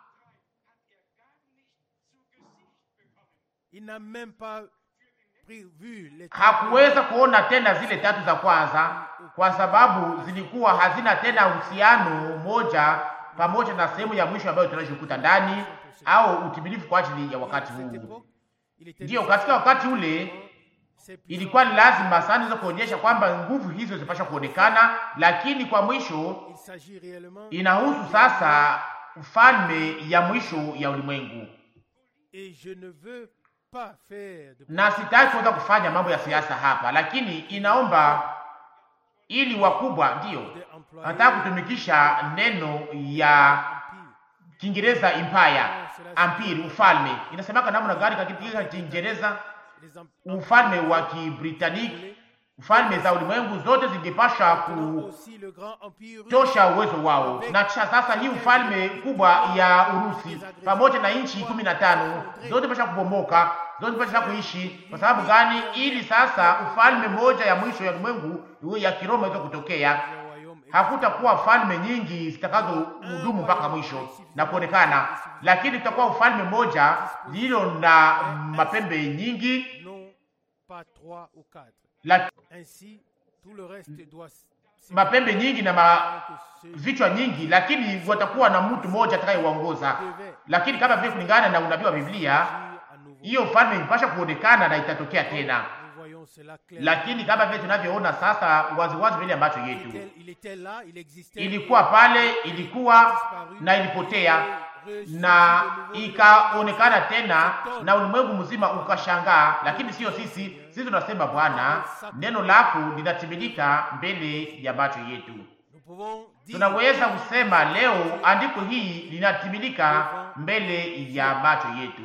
il n'a même pas prévu les Hakuweza kuona tena zile tatu za kwanza kwa sababu zilikuwa hazina tena uhusiano moja pamoja na sehemu ya mwisho ambayo tunajikuta ndani au utimilifu kwa ajili ya wakati À cette huu. époque, il était Ndiyo, difficile katika wakati ule Ces ilikuwa ni puissances, lazima sana hizo kuonyesha kwamba nguvu hizo zipasha kuonekana, lakini kwa mwisho il s'agit réellement inahusu sasa ufalme ya mwisho ya ulimwengu, et je ne veux pas faire de na sitaki kuweza kufanya mambo ya siasa hapa, lakini inaomba ili wakubwa ndiyo de employer nataka kutumikisha neno ya empire. Kiingereza empire, empire, ufalme. Inasemaka namna gani katika Kiingereza? Les em- Ufalme wa Kibritanique, ufalme za ulimwengu zote zingepasha aussi le grand empire russe kutosha uwezo wao, na kisha sasa hii ufalme kubwa ya Urusi pamoja na nchi kumi na tano zote pasha kubomoka, zote pasha kuishi. Kwa sababu gani? Ili sasa ufalme moja ya mwisho ya ulimwengu iwe ya Kiroma iweze kutokea. le royaume est Hakutakuwa falme nyingi zitakazohudumu mpaka mwisho na kuonekana, lakini tutakuwa ufalme moja lililo na mapembe nyingi non pas trois ou quatre. la, Ainsi, tout le reste doit s- mapembe nyingi na ma, que ce vichwa nyingi, lakini watakuwa na mtu mmoja atakayewaongoza. devait Lakini kama vile kulingana na unabii wa Biblia, agir à nouveau. hiyo ufalme ilipasha kuonekana na itatokea tena, Nous voyons cela clairement. lakini kama vile tunavyoona sasa waziwazi mbele ya macho Il yetu, était- il était là, il existait. ilikuwa pale, ilikuwa na ilipotea na ikaonekana tena, na ulimwengu mzima ukashangaa. Lakini sio sisi, sisi tunasema Bwana, neno lako linatimilika mbele ya macho yetu. Nous pouvons dire Tunaweza kusema leo andiko hii linatimilika mbele ya macho yetu.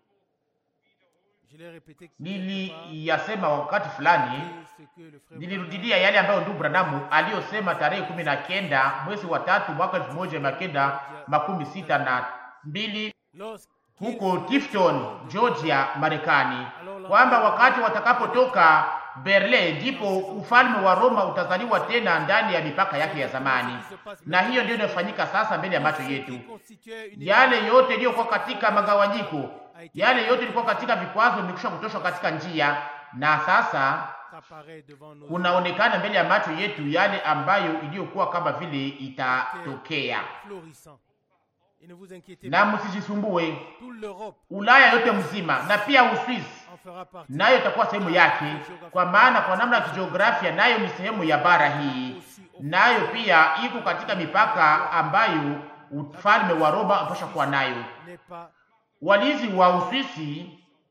je l'ai répété quelque part, Niliyasema wakati fulani, ce que le frère nilirudilia yale ambayo ndugu Branamu aliyosema tarehe kumi na kenda mwezi wa tatu mwaka elfu moja mia kenda makumi sita na mbili lorsqu'il huko Tifton, Georgia, Marekani, kwamba wakati watakapotoka Berlin ndipo ufalme wa Roma utazaliwa tena ndani ya mipaka yake ya zamani, na hiyo ndio inayofanyika sasa mbele ya macho yetu. constituait une Yale yote iliyokuwa katika magawanyiko, yale yote ilikuwa katika vikwazo, imekwisha kutoshwa katika njia, na sasa apparaît devant nos kunaonekana mbele ya macho yetu yale ambayo iliyokuwa kama vile itatokea. florissants. Et ne vous inquiétez Na pas, msijisumbue, toute l'Europe Ulaya yote mzima na pia Uswisi en fera partie. nayo itakuwa sehemu yake, kwa maana kwa namna ya kijiografia nayo ni sehemu ya bara hii, nayo pia iko katika mipaka ambayo ufalme wa Roma unapaswa kuwa nayo. N'est pas Walinzi wa Uswisi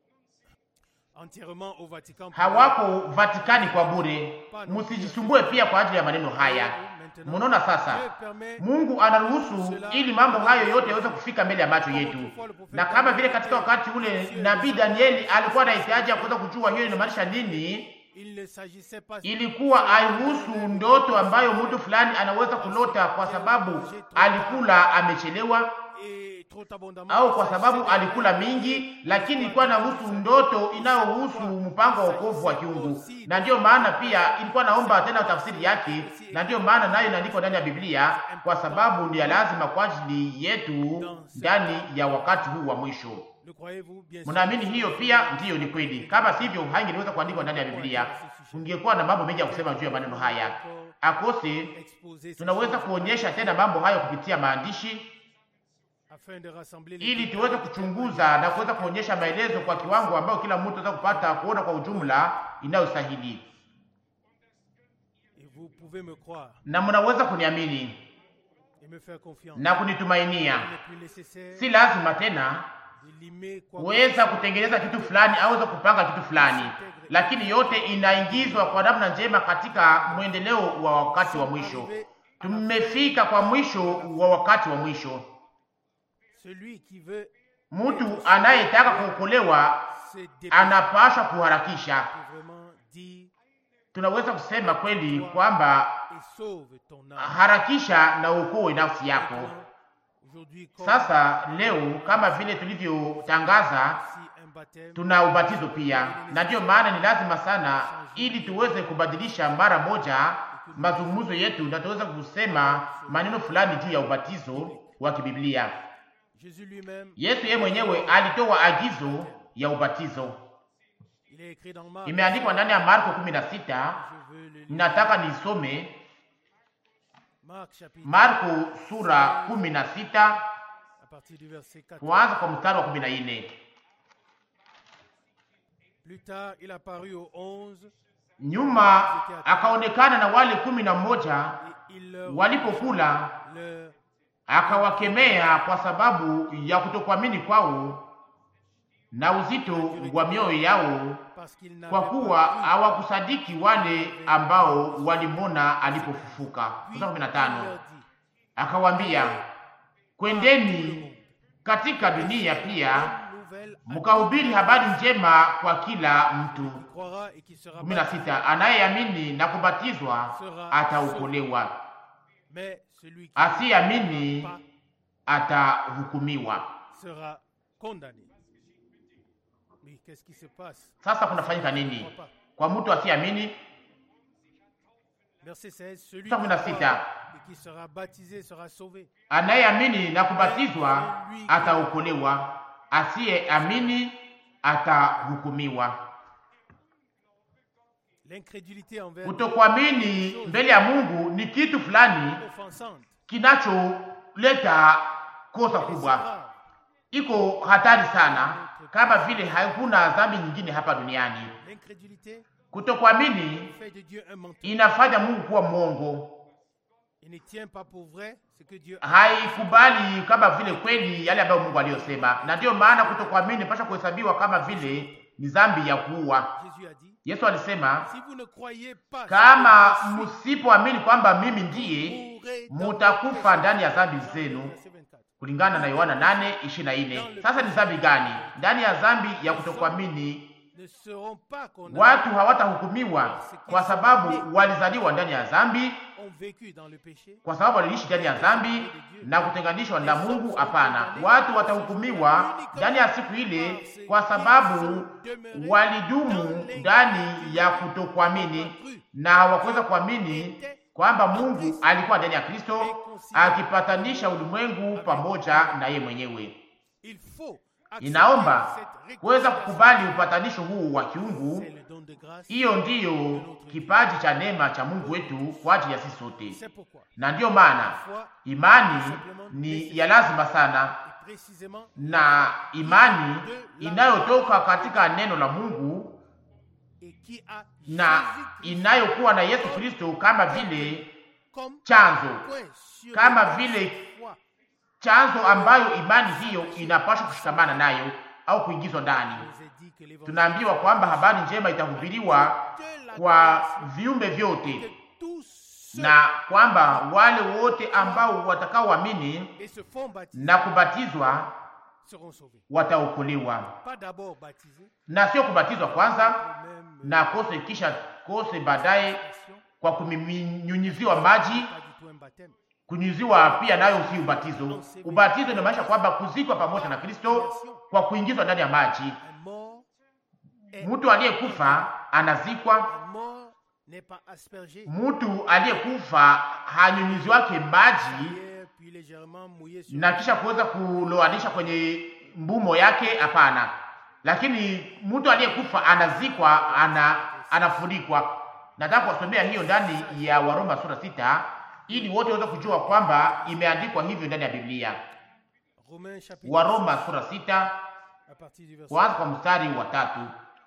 entièrement au Vatican. pour hawako Vatikani kwa bure. Msijisumbue pia kwa ajili ya maneno haya. Mnaona sasa, Dieu permet Mungu anaruhusu ili mambo hayo yote yaweze kufika mbele ya macho yetu, na kama vile katika wakati ule nabii Danieli alikuwa anahitaji ya kuweza kujua hiyo inamaanisha nini. il ne s'agissait pas Ilikuwa aihusu ndoto ambayo mtu fulani anaweza kulota kwa sababu alikula amechelewa et trop abondamment. au kwa sababu alikula mingi, lakini ilikuwa inahusu ndoto inayohusu mpango wa wokovu wa kiungu, na ndiyo maana pia ilikuwa naomba tena tafsiri yake, na ndiyo maana nayo inaandikwa ndani ya Biblia, kwa sababu ni ya lazima kwa ajili yetu ndani ya wakati huu wa mwisho. Le croyez-vous bien sûr Mnaamini hiyo pia? Ndiyo, ni kweli. Kama sivyo, haingeweza kuandikwa ndani ya Biblia. Ungekuwa na mambo mengi ya kusema juu ya maneno haya akose. exposer ces Tunaweza kuonyesha tena mambo hayo kupitia maandishi afin de rassembler les ili tuweze kuchunguza na kuweza kuonyesha maelezo kwa kiwango ambayo kila mtu anaweza kupata kuona kwa ujumla inayostahili, et vous pouvez me croire na mnaweza kuniamini et me faire confiance. na kunitumainia. Il n'est plus nécessaire Si lazima tena de limer quoi kuweza kutengeneza kitu fulani au kuweza kupanga kitu fulani, lakini yote inaingizwa kwa namna njema katika mwendeleo wa wakati wa mwisho. Tumefika kwa mwisho wa wakati wa mwisho. celui qui veut Mtu anayetaka kuokolewa se dépêcher anapaswa kuharakisha. peut vraiment dire Tunaweza kusema kweli kwamba et sauve ton âme. harakisha na uokoe nafsi yako. Aujourd'hui, comme Sasa leo, kama vile tulivyotangaza, si un baptême, tuna ubatizo pia, na ndiyo maana ni lazima sana, ili tuweze kubadilisha mara moja mazungumzo yetu na tuweze kusema maneno fulani juu ya ubatizo wa kibiblia. Jésus lui-même, Yesu yeye mwenyewe alitoa agizo ya ubatizo, il est écrit dans Marc. imeandikwa ndani ya Marko 16. Je veux le lire. Nataka nisome Marc chapitre Marko sura 16 à partir du verset 4. kuanza kwa mstari wa 14. Plus tard, il apparut aux onze Nyuma akaonekana na wale kumi na mmoja et il leur walipokula, leur akawakemea kwa sababu ya kutokuamini kwao na uzito wa mioyo yao, parce qu'il n'avait kwa kuwa pas cru hawakusadiki wale ambao walimwona alipofufuka. Puis Mstari wa il 15 leur dit, akawaambia, kwendeni katika dunia pia Bonne nouvelle à mkahubiri habari njema kwa kila mtu. qui croira et qui sera kumi na baptisé, sita anayeamini na kubatizwa ataokolewa, mais celui qui asiyeamini pas atahukumiwa. sera condamné. Mais qu'est-ce qui se passe Sasa kunafanyika Je ne nini crois pas. kwa mtu asiyeamini? Verset 16, celui qui Kumi na croira sita. et qui sera baptisé sera sauvé. Anayeamini na kubatizwa ataokolewa, asiyeamini atahukumiwa. L'incrédulité envers Kutokuamini mbele ya Mungu ni kitu fulani Dieu est offensante. kinacholeta kosa Elle est si kubwa, grave. iko hatari sana, kama vile hakuna dhambi nyingine hapa duniani. L'incrédulité Kutokuamini fait de Dieu un menteur. inafanya Mungu kuwa mwongo, Il ne tient pas pour vrai ce que Dieu a. haikubali kama vile kweli yale ambayo Mungu aliyosema, na ndiyo maana kutokuamini pasha kuhesabiwa kama vile ni dhambi ya kuua. Jésus a dit, Yesu alisema, si vous ne croyez pas kama ce que je suis, msipoamini kwamba mimi ndiye, mourrez dans mutakufa vos ndani ya péchés. dhambi zenu, Verset 24. kulingana na Yohana 8:24. Sasa ni dhambi gani? Ndani ya dhambi ya kutokuamini Ne seront pas condamnés, watu hawatahukumiwa kwa sababu walizaliwa ndani ya dhambi, ont vécu dans le péché. kwa sababu waliishi ndani ya dhambi na kutenganishwa na Mungu. Hapana, watu watahukumiwa ndani ya siku ile kwa sababu walidumu ndani ya kutokuamini na hawakuweza kuamini kwamba Mungu alikuwa ndani ya Kristo akipatanisha ulimwengu pamoja na ye mwenyewe. Il faut accepter Inaomba cette kuweza réconciliation. kukubali upatanisho huu wa kiungu. C'est le don de grâce. Hiyo ndiyo kipaji cha neema cha Mungu wetu kwa ajili ya sisi sote, C'est pourquoi na ndiyo maana la foi imani ni ya lazima sana, est précisément na imani inayotoka katika neno la Mungu et qui a na Jésus-Christ inayokuwa na Yesu Kristo kama vile comme chanzo, point sur kama lequel vile foi chanzo ambayo imani hiyo inapaswa kushikamana nayo au kuingizwa ndani. nous est dit que l'évangile Tunaambiwa kwamba habari njema itahubiriwa de la kwa grâce viumbe que vyote tous ceux na kwamba wale wote ambao watakaoamini et se font baptiser na kubatizwa seront sauvés. wataokolewa, Pas d'abord baptisés, na sio kubatizwa kwanza même na kose kisha kose baadaye passion, kwa kunyunyiziwa maji. pas du tout un baptême. Kunyunyiziwa pia nayo si ubatizo. Ubatizo inamaanisha kwamba kuzikwa pamoja na Kristo kwa kuingizwa ndani ya maji. Un mort est Mtu aliyekufa anazikwa, un mort n'est pas aspergé mtu aliyekufa hanyunyizi wake maji hier, puis légèrement mouillé sur na kisha kuweza kuloanisha kwenye mbumo yake, hapana. Lakini mtu aliyekufa anazikwa, ana anafunikwa. Nataka kuwasomea hiyo ndani ya Waroma sura sita ili wote waweze kujua kwamba imeandikwa hivyo ndani ya Biblia. Romains chapitre Waroma sura sita à partir du verset. kuanza kwa mstari wa tatu.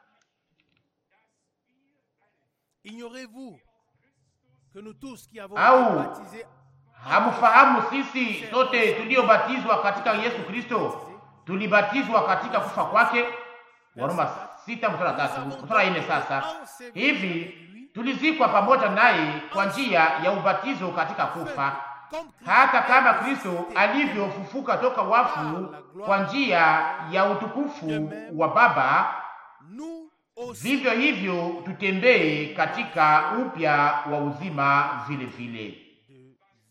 Ignorez-vous que nous tous qui avons Au. été baptisés Hamfahamu sisi sote tuliobatizwa katika Yesu Kristo tulibatizwa katika kufa kwake. Waroma sita mstari wa tatu mstari wa nne. Sasa hivi tulizikwa pamoja naye kwa njia ya ubatizo katika kufa, comme Christ hata kama Kristo alivyofufuka toka wafu kwa njia ya utukufu wa Baba, nous aussi vivyo hivyo tutembee katika upya wa uzima vile vile. de vie.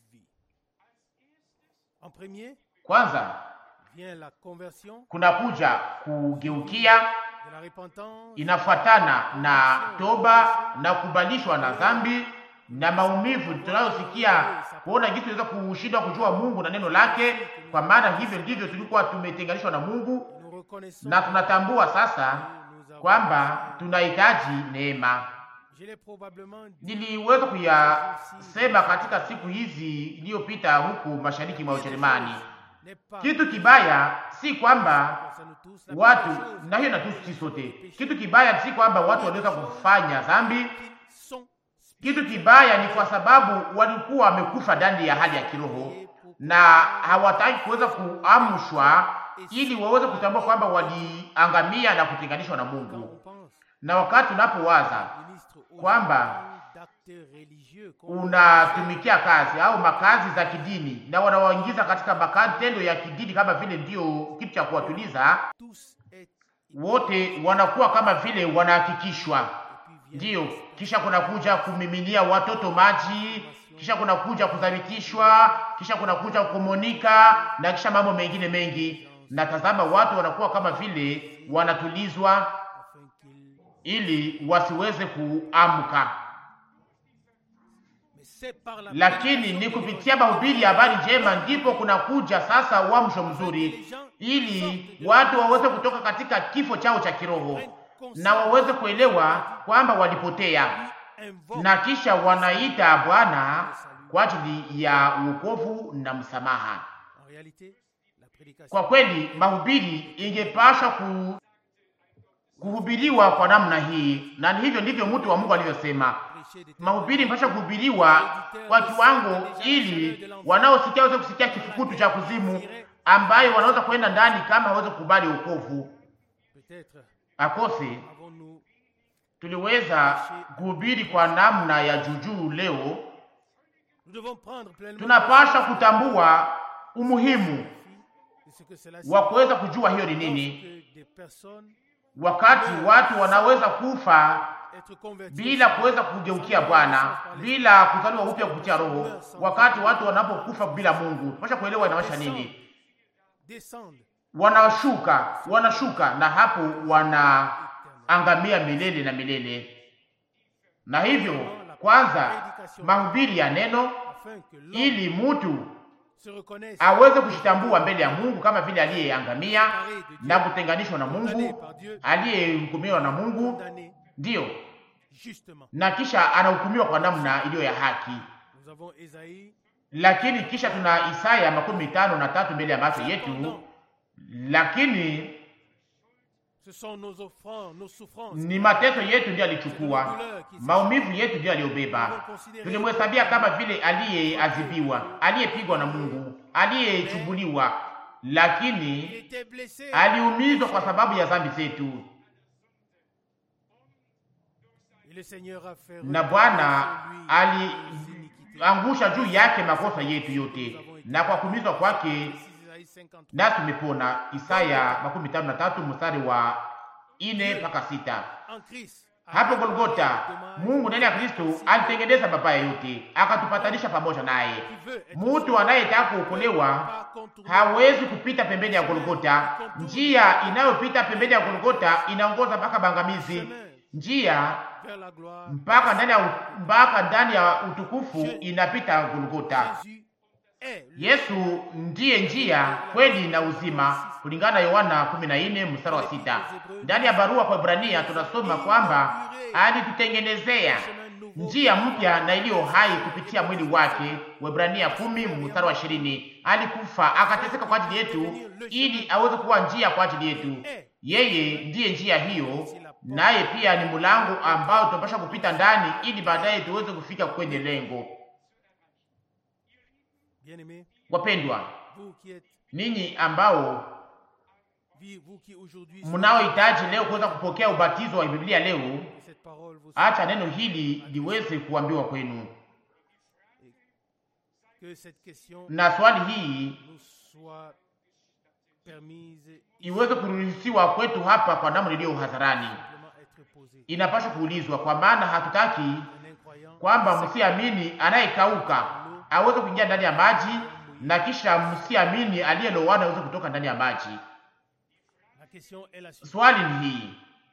En premier Kwanza vient la conversion kunakuja kugeukia, de la repentance inafuatana na toba na kubalishwa na dhambi na maumivu tunayosikia kuona jinsi tunaweza kushindwa kujua Mungu na neno lake, kwa maana hivyo ndivyo tulikuwa tumetenganishwa na Mungu, nous reconnaissons na tunatambua sasa que nous avons kwamba tunahitaji neema. je l'ai probablement dit Niliweza kuyasema katika siku hizi iliyopita huku mashariki mwa Ujerumani n'est pas Kitu kibaya si kwamba concerne tous la watu première chose, na hiyo natusi sisi sote. Kitu kibaya si kwamba watu waliweza kufanya dhambi. qu'ils sont Kitu kibaya ni kwa sababu walikuwa wamekufa ndani ya hali ya kiroho na hawataki kuweza kuamshwa ili waweze kutambua kwamba waliangamia na kutenganishwa na quand Mungu. on pense Na wakati unapowaza ministre aux kwamba d'actes religieux qu'on unatumikia kazi au makazi za kidini na wanawaingiza katika matendo ya kidini kama vile ndio kitu cha kuwatuliza, tous est wote wanakuwa kama vile wanahakikishwa et puis vient Ndiyo, kisha kuna kuja kumiminia watoto maji, kisha kuna kuja kudhabitishwa, kisha kuna kuja kumonika na kisha mambo mengine mengi. Na tazama, watu wanakuwa kama vile wanatulizwa afin qu'ils ili wasiweze kuamka, mais c'est par la lakini ni kupitia mahubiri ya habari njema ndipo kuna kuja sasa uamsho mzuri, ili watu waweze kutoka katika kifo chao cha kiroho na waweze kuelewa kwamba walipotea invoque na kisha wanaita Bwana kwa ajili ya wokovu na msamaha. en réalité la prédication Kwa kweli mahubiri ingepaswa ku, kuhubiriwa kwa namna hii, na ni hivyo ndivyo mtu wa Mungu alivyosema. prêchée des Mahubiri impasha kuhubiriwa kwa kiwango, ili wanaosikia waweze kusikia kifukutu cha kuzimu, ambayo wanaweza kuenda ndani kama hawezi kukubali wokovu. peut-être Akose avons-nous tuliweza kuhubiri kwa namna ya juujuu leo nous devons prendre pleinement tunapaswa kutambua umuhimu de ce que cela wa kuweza kujua hiyo ni nini, que des personnes wakati watu wanaweza kufa être converties bila kuweza kugeukia Bwana, bila kuzaliwa upya kupitia Roho, wakati watu wanapokufa bila Mungu. Tunapaswa kuelewa inamaanisha nini. descendent Wanashuka, wanashuka na hapo wanaangamia milele na milele. Na hivyo kwanza mahubiri ya neno, afin que l'homme ili mtu se reconnaisse aweze kushitambua mbele ya Mungu kama vile aliyeangamia na kutenganishwa na Mungu, aliyehukumiwa na Mungu, condamné ndiyo, justement. na kisha anahukumiwa kwa namna iliyo ya haki. Nous avons Ésaïe Lakini kisha tuna Isaya makumi tano na tatu mbele ya macho yetu, lakini ce sont nos offrandes, nos souffrances. ni mateso yetu ndiyo alichukua, maumivu yetu ndiyo aliyobeba. Tulimhesabia kama vile aliyeadhibiwa, aliyepigwa na Mungu, aliyechubuliwa, Il lakini était blessé aliumizwa kwa sababu ya dhambi zetu, et le Seigneur a fait na retomber Bwana sur lui nos iniquités. aliangusha juu yake makosa yetu yote, na kwa kuumizwa kwake Isaïe 53. nasi tumepona. Isaya makumi tano na tatu mstari wa ine mpaka sita. En Christ. Hapo Golgota, Mungu ndani ya Kristo alitengeneza mabaya yote, akatupatanisha pamoja naye. Qui veut être Mtu anayetaka kuokolewa pas contourné hawezi kupita pembeni ya Golgota. Njia inayopita pembeni ya Golgota inaongoza mpaka bangamizi, njia vers la gloire. mpaka ndani ya mpaka ndani ya utukufu inapita Golgota. Jésus est le Yesu ndiye njia, kweli na uzima, kulingana na Yohana 14 mstari wa sita. Ndani ya barua kwa Ibrania tunasoma kwamba alitutengenezea chemin nouveau. njia mpya na iliyo hai kupitia mwili wake. Waebrania kumi mstari wa ishirini. Alikufa akateseka kwa ajili yetu ili aweze kuwa njia kwa ajili yetu. Yeye ndiye njia hiyo, naye pia ni mlango ambao tunapaswa kupita ndani ili baadaye tuweze kufika kwenye lengo. Bien-aimés, Wapendwa, vous qui êtes, ninyi ambao vi- vous qui aujourd'hui mnaohitaji leo kuweza kupokea ubatizo wa Biblia leo, que cette parole vous acha neno hili liweze kuambiwa kwenu, que cette question na swali hii nous soit permise iweze kuruhusiwa kwetu hapa kwa namna iliyo hadharani. simplement être posée. Inapaswa kuulizwa, kwa maana hatutaki Un incroyant kwamba msiamini anayekauka aweze kuingia ndani ya maji na kisha msiamini aliyelowana aweze kutoka ndani ya maji. La question est la suivante. Swali ni hii,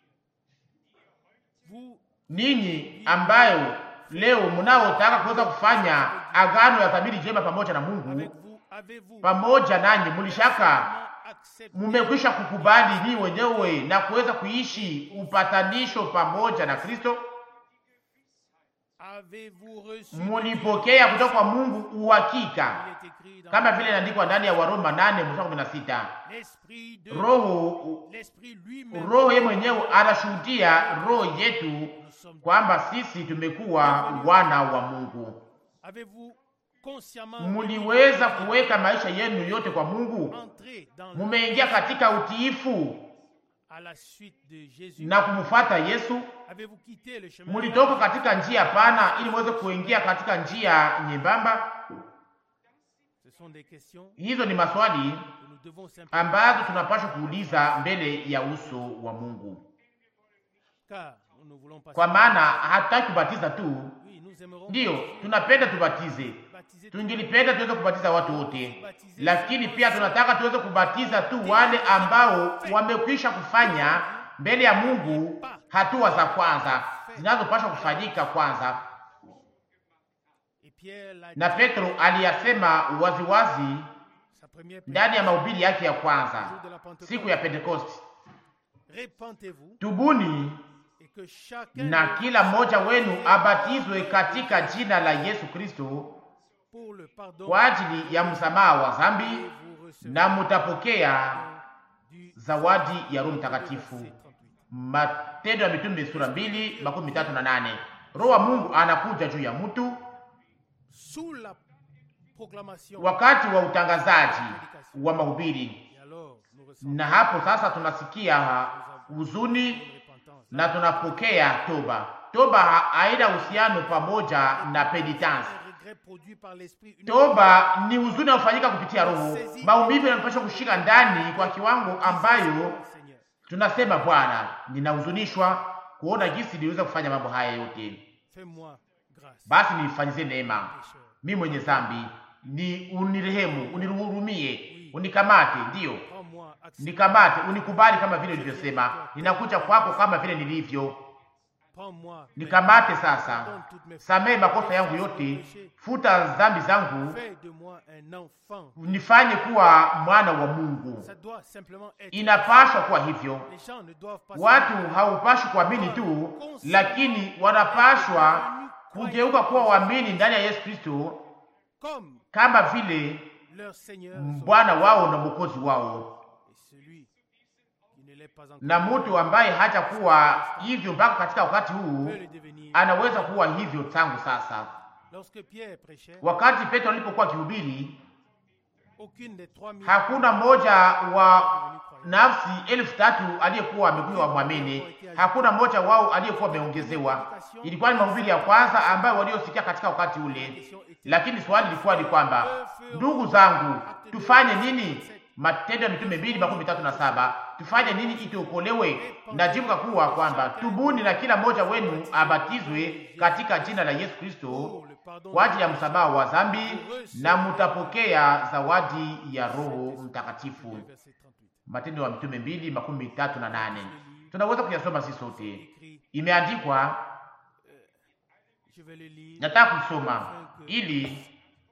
Vous ninyi ambayo leo mnaotaka kuweza kufanya agano ya dhamiri njema pamoja na Mungu, avec vous avez-vous pamoja nanyi mulishaka vraiment accepté mumekwisha kukubali ni wenyewe na kuweza kuishi upatanisho pamoja na Kristo, Avez-vous reçu mulipokea kutoka kwa Mungu uhakika, Il est écrit dans kama vile inaandikwa ndani ya Waroma 8 mstari 16. l'esprit de Roho l'esprit lui-même. Roho yeye mwenyewe anashuhudia roho yetu Nous sommes. kwamba sisi tumekuwa wana wa Mungu. Avez-vous consciemment Muliweza kuweka maisha yenu yote kwa Mungu, entrer dans mumeingia katika utiifu à la suite de Jésus. na kumfuata Yesu. Avez-vous quitté le chemin Mulitoka katika njia pana ili muweze kuingia katika njia nyembamba. Ce sont des questions Hizo ni maswali que nous devons simplement ambazo tunapaswa kuuliza mbele ya uso wa Mungu, car nous ne voulons pas kwa maana hatutaki kubatiza tu. Oui, nous aimerons Ndiyo, tunapenda tubatize, baptiser tungelipenda tuweze kubatiza watu wote, lakini pia tunataka tuweze kubatiza tu wale ambao wamekwisha kufanya mbele ya Mungu hatua za kwanza zinazopaswa kufanyika kwanza. Et Pierre l'a Na dit, Petro aliyasema waziwazi sa première prière, ndani ya mahubiri yake ya le kwanza jour de la Pentecôte. siku ya Pentekosti, Repentez-vous tubuni et que chacun na de kila mmoja wenu abatizwe katika jina la Yesu Kristo pour le pardon kwa ajili ya msamaha wa dhambi, et vous recevrez na mutapokea du zawadi ya Roho Mtakatifu. Verset 38. Matendo ya Mitume sura mbili makumi tatu na nane. Roho wa Mungu anakuja juu ya mtu Sous la proclamation wakati wa utangazaji wa mahubiri, et alors nous ressentons na hapo sasa tunasikia huzuni une repentance. na tunapokea toba. Toba ha- haina uhusiano pamoja na penitence. Un regret produit par l'esprit une Toba ni huzuni unaofanyika kupitia Roho. Maumivu yanapaswa kushika ndani kwa kiwango ambayo Seigneur. tunasema Bwana, ninahuzunishwa kuona jinsi niliweza kufanya mambo haya yote, Fais-moi grâce, basi nifanyizie neema pécheur. mimi mwenye dhambi, ni unirehemu, unihurumie, unikamate, ndiyo Prends-moi, accepte. nikamate, unikubali kama vile ulivyosema. Ninakuja kwako kama vile nilivyo, Prends-moi. nikamate sasa, Pardonne toutes mes fautes. samehe makosa yangu yote, futa dhambi zangu, Fais de moi un enfant. nifanye kuwa mwana wa Mungu. Ça doit simplement être. Inapaswa kuwa hivyo. Les gens ne doivent pas. Watu haupashi kuamini tu, lakini wanapashwa kugeuka kuwa waamini ndani ya Yesu Kristo Comme kama vile leur Seigneur son- Bwana wao na Mwokozi wao. et celui qui ne l'est pas encore Na mtu ambaye hajakuwa hivyo mpaka katika wakati huu peut le devenir. anaweza kuwa hivyo tangu sasa. Lorsque Pierre prêchait, Wakati Petro alipokuwa akihubiri, aucune des trois mille hakuna mmoja wa nafsi elfu tatu aliyekuwa amekuwa mwamini, hakuna mmoja wao aliyekuwa ameongezewa. Ilikuwa ni mahubiri ya kwanza ambayo waliosikia katika wakati ule, lakini swali lilikuwa ni kwamba, ndugu zangu, tufanye nini? Matendo ya Mitume mbili makumi tatu na saba tufanye nini ili tuokolewe? Na jibu kakuwa kwamba tubuni na kila mmoja wenu abatizwe katika jina la Yesu Kristo pour le pardon kwa ajili ya msamaha wa dhambi na mutapokea zawadi ya Roho Mtakatifu. verset 38. Matendo ya Mitume mbili makumi tatu na nane. Tunaweza kuyasoma sisi sote, Écrit, imeandikwa. je vais le lire. Nataka kusoma ili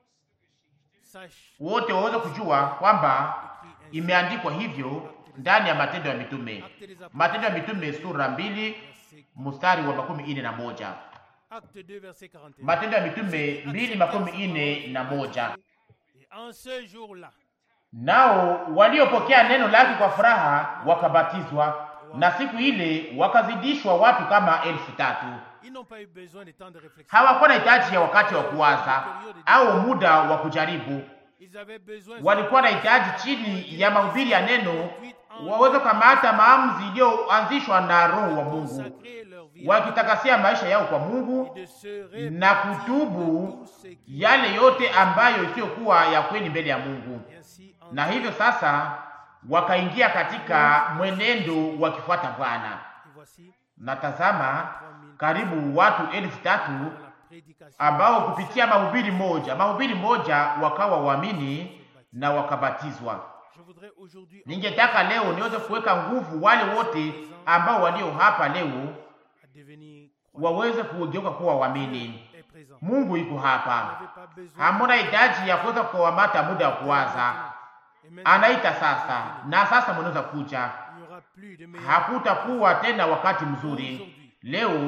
Sache wote waweze kujua kwamba imeandikwa hivyo ndani ya Matendo ya Mitume, Acte des Apôtres, Matendo ya Mitume sura mbili verset- mstari wa makumi ine na moja. acte 2, verset 41. Matendo ya Mitume mbili makumi ine na moja. Et en ce jour-là, Nao waliopokea neno lake kwa furaha wakabatizwa, na siku ile wakazidishwa watu kama elfu tatu. ils n'ont pas eu besoin de temps de réflexion. Hawakuwa na hitaji ya wakati wa kuwaza au muda wa kujaribu. Ils avaient besoin Walikuwa na hitaji chini ya mahubiri ya neno waweze kukamata maamuzi iliyoanzishwa na Roho wa de Mungu, consacrer leur vie wakitakasia maisha yao kwa Mungu et de se na repentir kutubu de tout ce qui yale yote ambayo isiyokuwa ya kweli mbele ya Mungu. est ainsi en Na hivyo sasa wakaingia katika mwenendo wakifuata Bwana. Et voici Na tazama, karibu watu elfu tatu dans la prédication ambao kupitia mahubiri moja mahubiri moja wakawa waamini na wakabatizwa. Je voudrais aujourd'hui Ningetaka leo niweze kuweka nguvu wale wote ambao walio hapa leo à devenir croyants waweze kugeuka kuwa waamini. et présents. Mungu iko Vous hapa, n'avez pas besoin hamuna hitaji ya kuweza kukamata muda wa kuwaza. Et maintenant, Anaita sasa, na sasa mnaweza kuja. il n'y aura plus de meilleur. Hakutakuwa tena wakati mzuri. Leo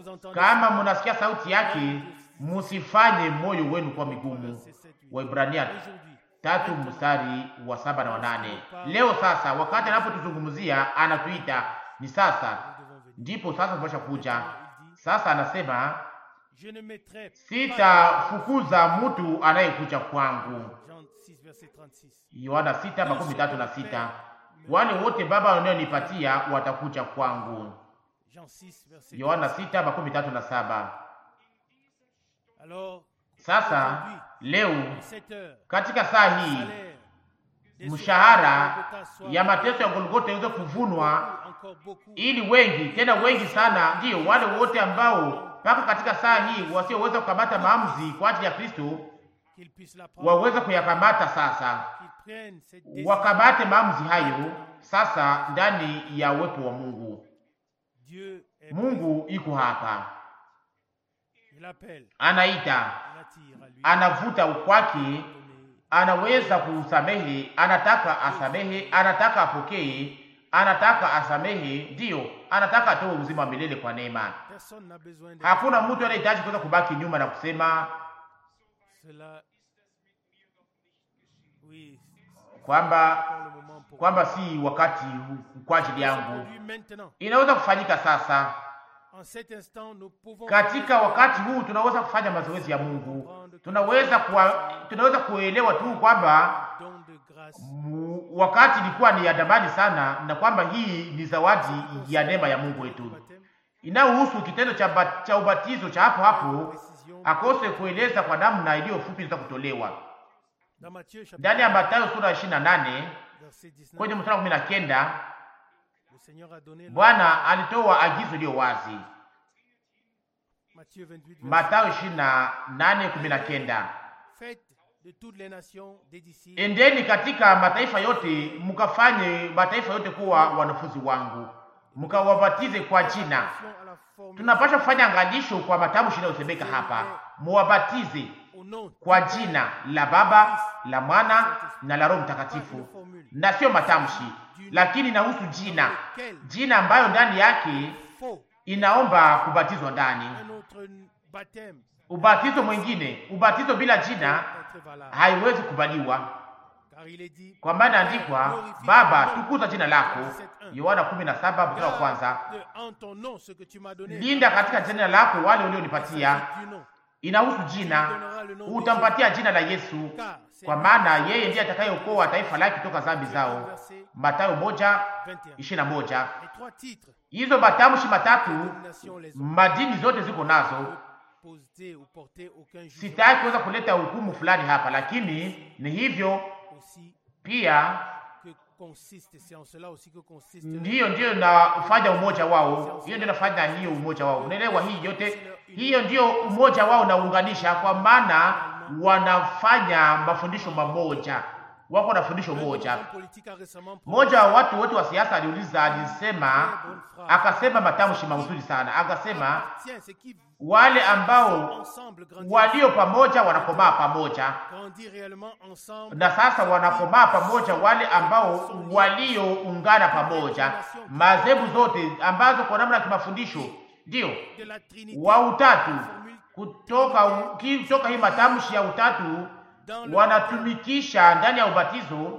vous entendez kama ça, munasikia sauti yake, musifanye moyo wenu kwa migumu. verset 7, 8. Waibrania Aujourd'hui, tatu mstari wa saba na wanane. Leo sasa, wakati anapotuzungumzia anatuita ni sasa, nous devons venir. ndipo sasa tunapasha kuja. Il dit, Sasa anasema je ne mettrai pas sitafukuza mtu anayekuja kwangu. Jean 6, verset 36. Yohana sita makumi tatu na sita. Wale wote Baba wanaonipatia watakuja kwangu. Jean 6, verset Yohana sita makumi tatu na saba. Alors, Sasa leo à cette heure, katika saa hii salaire des mshahara souffrances de Golgotha soit ya mateso ya Golgotha iweze kuvunwa encore beaucoup ili wengi tena wengi sana, ndiyo wale wote ambao mpaka katika saa hii wasioweza kukamata maamuzi kwa ajili ya Kristo qu'ils puissent la prendre, waweze kuyakamata sasa, qu'ils prennent cette décision. wakamate maamuzi hayo sasa ndani ya uwepo wa Mungu. Dieu est Mungu iko hapa, il appelle, anaita, il attire à lui. anavuta ukwake, donner anaweza kusamehe, anataka asamehe, anataka apokee, anataka asamehe, ndiyo anataka atoe uzima wa milele kwa neema. Personne n'a besoin de Hakuna mtu anayehitaji kuweza kubaki nyuma na kusema cela. Oui, kwamba c'est le moment pour kwamba si wakati huu kwa ajili yangu. Aujourd'hui, maintenant. Inaweza kufanyika sasa. En cet instant, nous pouvons Katika wakati huu tunaweza kufanya mazoezi ya Mungu, tunaweza kuwa, tunaweza kuelewa tu kwamba don de grâce mu- wakati ilikuwa ni ya damani sana, na kwamba hii ni zawadi ya neema ya Mungu du wetu baptême, inayohusu kitendo cha, ba- cha ubatizo cha hapo hapo, précision akose kueleza kwa namna iliyo fupi za kutolewa dans Matthieu chapitre ndani ya Mathayo sura ya 28 verset 19. kwenye mstari wa 19 Le Seigneur a donné le- Bwana alitoa agizo iliyo wazi. Matthieu 28 verset Mathayo 28 19, Faites de toutes les nations des disciples endeni katika mataifa yote mkafanye mataifa yote kuwa wanafunzi wangu, mkawabatize kwa jina. Attention à la formule Tunapaswa kufanya angalisho kwa matamshi yanayosemeka hapa, muwabatize au nom kwa jina la Baba, la Mwana na la Roho Mtakatifu, na sio matamshi, lakini inahusu jina, lequel jina ambayo ndani yake faut inaomba kubatizwa ndani. un autre baptême Ubatizo mwingine, ubatizo bila jina être valable. haiwezi kubaliwa, Car il est dit kwa maana andikwa, Baba tukuza jina lako, Yohana 17 mstari wa kwanza. Garde en ton nom ce que tu m'as donné. Linda katika jina lako wale ulionipatia. Du nom. Inahusu jina, utampatia jina la Yesu, kwa maana yeye ndiye atakayeokoa taifa lake kutoka dhambi zao. Mathayo moja 21. ishirini na moja. Les trois titres Hizo matamshi matatu domination les hommes madini zote ziko nazo. poser ou porter aucun jugement Sitaki kuweza kuleta hukumu fulani hapa, lakini ni hivyo aussi pia que consiste, c'est en cela aussi que consiste ndiyo ndiyo inafanya umoja wao, hiyo ndio inafanya hiyo umoja wao. Unaelewa hii yote, hiyo ndiyo umoja wao unaunganisha, kwa maana wanafanya mafundisho mamoja, wako na fundisho Un moja. homme politique a récemment Mmoja wa watu wote wa siasa aliuliza, alisema, akasema matamshi mazuri sana, akasema Tiens, c'est qui wale ambao ensemble grandir, walio pamoja wanakomaa pamoja, grandir réellement ensemble na sasa wanakomaa pamoja wale ambao walioungana pamoja, madhehebu zote ambazo kwa namna ya kimafundisho ndiyo de la Trinité wa utatu formule kutoka kutoka hii matamshi ya utatu dans le wanatumikisha ndani ya ubatizo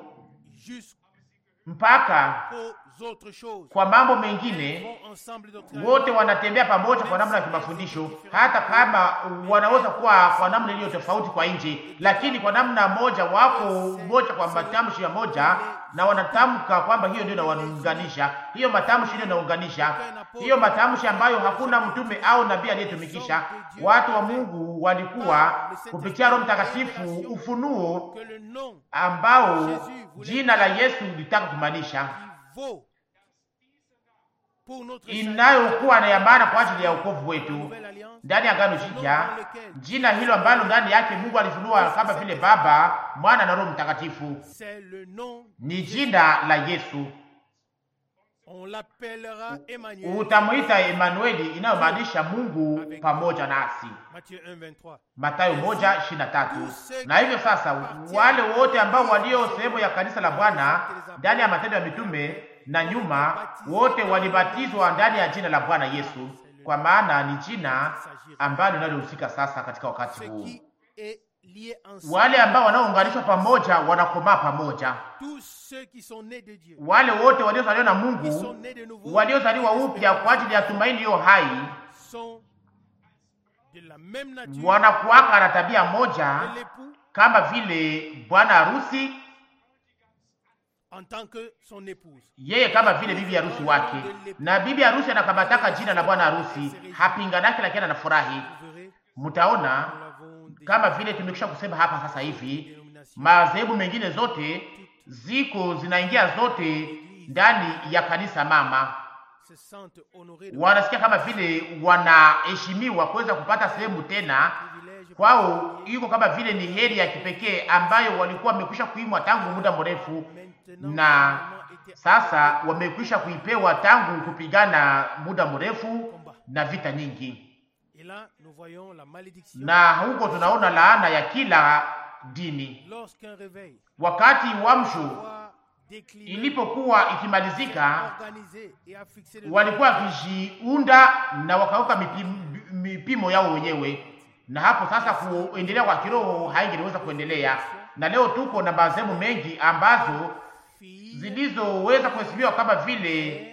mpaka jusqu'aux autres choses. kwa mambo mengine Vont ensemble doctrinalement. wote wanatembea pamoja kwa namna ya kimafundisho, hata kama wanaweza kuwa kwa namna iliyo tofauti kwa nje, lakini kwa namna moja wako moja kwa matamshi ya moja, na wanatamka kwamba hiyo ndio inawaunganisha. Hiyo matamshi ndio inaunganisha, hiyo matamshi ambayo hakuna mtume au nabii aliyetumikisha. Watu wa Mungu walikuwa kupitia Roho Mtakatifu ufunuo que le nom ambao jina la Yesu litaka kumaanisha qui vaut pour notre salut, inayokuwa na ya maana kwa ajili ya wokovu wetu nouvelle alliance, ndani ya Agano Jipya, jina hilo ambalo ndani yake Mungu alifunua kama vile Baba, Mwana na Roho Mtakatifu c'est le nom, ni jina la Yesu. on l'appellera Emmanuel. Utamwita Emanueli, inayomaanisha Mungu pamoja nasi, Matthieu 1, 23. Mathayo moja ishirini na tatu. Na hivyo sasa, wale wote ambao walio sehemu ya kanisa la Bwana ndani ya Matendo ya Mitume na nyuma, wote walibatizwa ndani ya jina la Bwana Yesu. C'est le kwa maana ni jina ambalo linalohusika sasa katika wakati Ce huu. qui est lié ensemble. Wale ambao wanaounganishwa pamoja wanakomaa pamoja. Tous ceux qui sont nés de Dieu, Wale wote waliozaliwa na qui sont Mungu, nés de nouveau, waliozaliwa upya kwa ajili ya tumaini iliyo hai, sont de la même nature wanakuwaka na tabia moja que l'époux kama vile bwana harusi, en tant que son épouse. yeye kama vile bibi harusi wake, na bibi harusi anakamataka jina la bwana harusi, hapinganake, lakini anafurahi. Vous verrez, Mtaona nous l'avons déjà kama vile tumekwisha kusema hapa sasa hivi, dénomination. madhehebu mengine zote ziko zinaingia zote ndani ya kanisa mama, se sentent honorés de wanasikia kama vile wanaheshimiwa kuweza kupata sehemu tena privilèges kwao, iko kama vile ni heri ya kipekee ambayo walikuwa wamekwisha kuimwa tangu muda mrefu, maintenant na seulement été sasa wamekwisha kuipewa tangu kupigana muda mrefu na vita nyingi, Et là, nous voyons la malédiction. na huko tunaona laana ya kila dini. Lorsqu'un réveil Wakati wamsho doit décliner, ilipokuwa ikimalizika, organiser et affixer le walikuwa wakijiunda na wakaweka mipimo, mipimo yao wenyewe, na hapo sasa kuendelea kwa kiroho haingeweza kuendelea. Na leo tuko na madhehebu mengi ambazo filles zilizoweza kuhesabiwa kama vile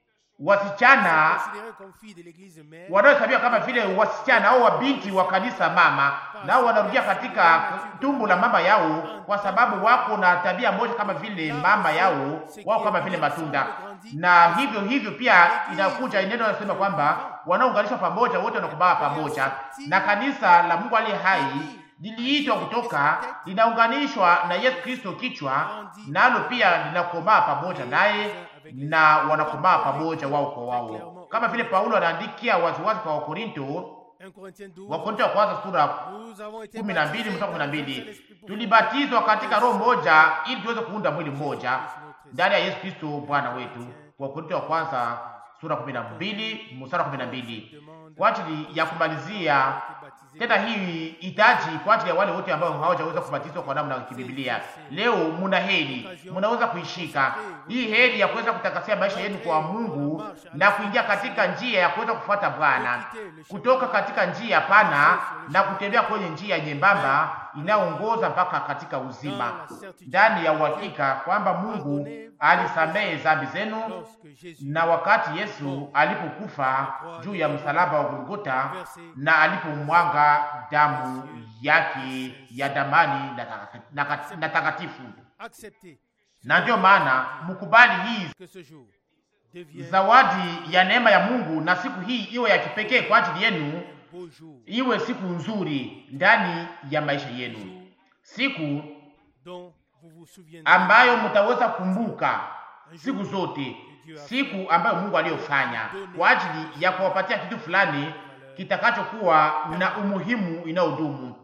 wasichana considérées comme filles de l'église mère, wanaohesabiwa kama vile wasichana au wabinti wa kanisa mama, nao wanarudia katika tumbo la mama yao, kwa sababu wako na tabia moja kama vile mama yao, wao kama vile matunda. Na hivyo hivyo pia inakuja neno linasema kwamba wanaunganishwa pamoja, wote wanakumbaa pamoja, na kanisa la Mungu aliye hai liliitwa kutoka, linaunganishwa na Yesu Kristo kichwa, nalo pia linakomaa pamoja naye na wanakomaa pamoja wao kwa wao, kama vile Paulo anaandikia waziwazi kwa Wakorinto, 1 Corinthiens 12, Wakorinto wa kwanza sura nous avons été kumi na mbili baptisés mstari kumi na dans un seul mbili esprit pour tulibatizwa katika roho moja ili tuweze kuunda mwili mmoja ndani ya Yesu Kristo Bwana wetu. Wakorinto wa kwanza sura kumi na mbili mstari kumi na mbili demande kwa ajili ya kumalizia été baptisés. tena hii hitaji kwa ajili ya wale wote ambao hawajaweza kubatizwa kwa namna ya kibiblia. Leo muna heri, mnaweza kuishika hii heri ya kuweza kutakasia maisha yenu kwa Mungu na kuingia katika njia ya kuweza kufuata Bwana, kutoka katika njia pana na kutembea kwenye njia nyembamba inayoongoza mpaka katika uzima, ndani ya uhakika kwamba Mungu alisamehe dhambi zenu Lorsque Jésus na wakati Yesu alipokufa juu ya msalaba wa Golgota na alipomwanga damu yake ya damani na taka- na ka- na takatifu. accepté Na ndiyo maana mkubali hii que ce jour devienne zawadi ya neema ya Mungu, na siku hii iwe ya kipekee kwa ajili yenu, un beau jour iwe siku nzuri ndani ya maisha yenu, siku dont vous vous souviendrez ambayo mtaweza kukumbuka siku zote, siku ambayo Mungu aliyofanya kwa ajili ya kuwapatia kitu fulani kitakachokuwa na umuhimu inayodumu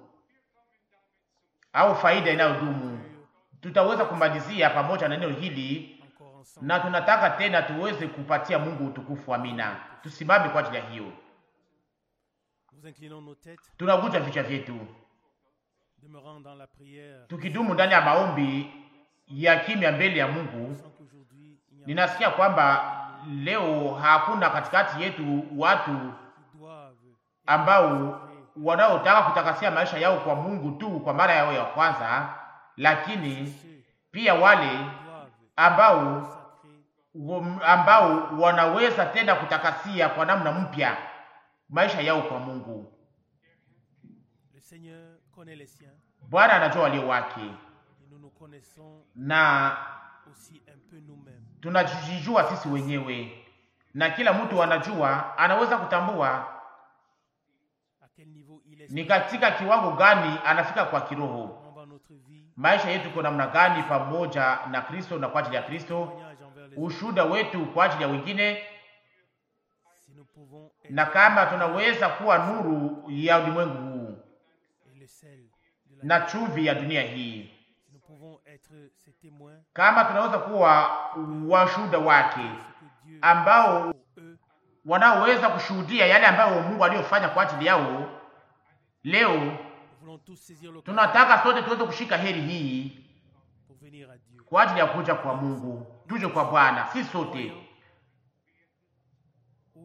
au faida inayodumu. Tutaweza kumalizia pamoja na neno hili, encore ensemble. na tunataka tena tuweze kupatia Mungu utukufu. Amina. Tusimame kwa ajili ya hiyo, Nous inclinons nos têtes, tunavunja vichwa vyetu demeurant dans la prière, tukidumu ndani ya maombi ya kimya mbele ya Mungu. sans qu'aujourd'hui il n'y a Ninasikia kwamba leo hakuna katikati yetu watu qui doivent ambao wanaotaka kutakasia maisha yao kwa Mungu tu kwa mara yao ya kwanza, lakini ceux pia wale doivent ambao sacrer wam- ambao wanaweza tena kutakasia kwa namna mpya maisha yao kwa Mungu. le Seigneur connaît les siens Bwana anajua walio wake, et nous nous connaissons na aussi un peu nous-mêmes. tunajijua sisi wenyewe, na kila mtu anajua, anaweza kutambua À quel niveau il est ni katika kiwango gani anafika kwa kiroho. comment va notre vie, Maisha yetu kwa namna gani pamoja na Kristo na kwa ajili ya Kristo, témoignage envers les autres, ushuhuda wetu kwa ajili ya wengine, si nous pouvons être na kama tunaweza kuwa nuru ya ulimwengu huu et le sel de la na chumvi ya dunia hii, si nous pouvons être ces témoins kama tunaweza kuwa washuhuda wake de ce que Dieu ambao pour eux wanaoweza kushuhudia yale ambayo Mungu aliyofanya kwa ajili yao. Leo nous voulons tous saisir l'occasion tunataka sote tuweze kushika heri hii pour venir à Dieu. kwa ajili ya kuja kwa Mungu, tuje kwa Bwana, si sote Où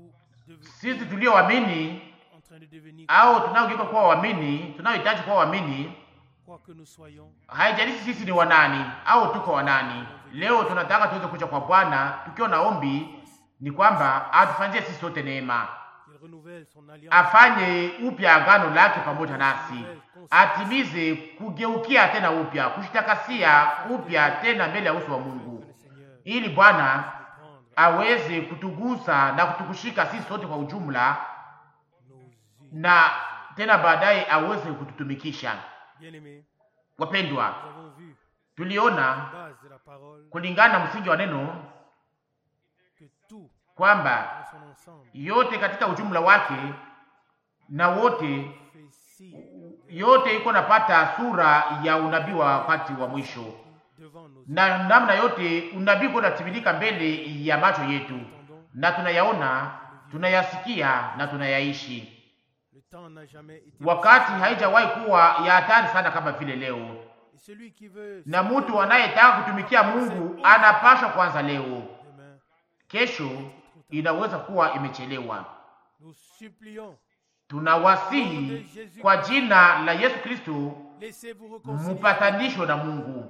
sisi tulioamini en train de devenir, au tunaogeuka kuwa waamini, tunaohitaji kuwa waamini, quoi que nous soyons, haijalishi sisi ni wanani au tuko wanani. Leo tunataka tuweze kuja kwa Bwana tukiwa na ombi, ni kwamba atufanyie sisi sote neema, il renouvelle son alliance. afanye upya agano lake pamoja nasi, atimize kugeukia tena upya, kushitakasia upya tena mbele ya uso wa Mungu, Que le Seigneur ili Bwana prendre aweze kutugusa na kutukushika sisi sote kwa ujumla, nos yeux. na tena baadaye aweze kututumikisha. Bien-aimés, Wapendwa, nous avons vu, tuliona base de la parole, kulingana na msingi wa neno que tout kwamba dans son ensemble yote katika ujumla wake na wote fait signe yote iko napata sura ya unabii wa wakati wa mwisho, devant nos yeux. na namna yote unabii uko natimilika mbele ya macho yetu, Entendons, na tunayaona, tunayasikia na tunayaishi. le temps n'a jamais été Wakati haijawahi kuwa ya hatari sana kama vile leo, Et celui qui veut na mtu anayetaka kutumikia Mungu anapashwa kwanza leo. demain, Kesho inaweza kuwa imechelewa. nous supplions, Tunawasihi kwa jina la Yesu Kristo, laissez-vous réconcilier, mupatanishwe na Mungu,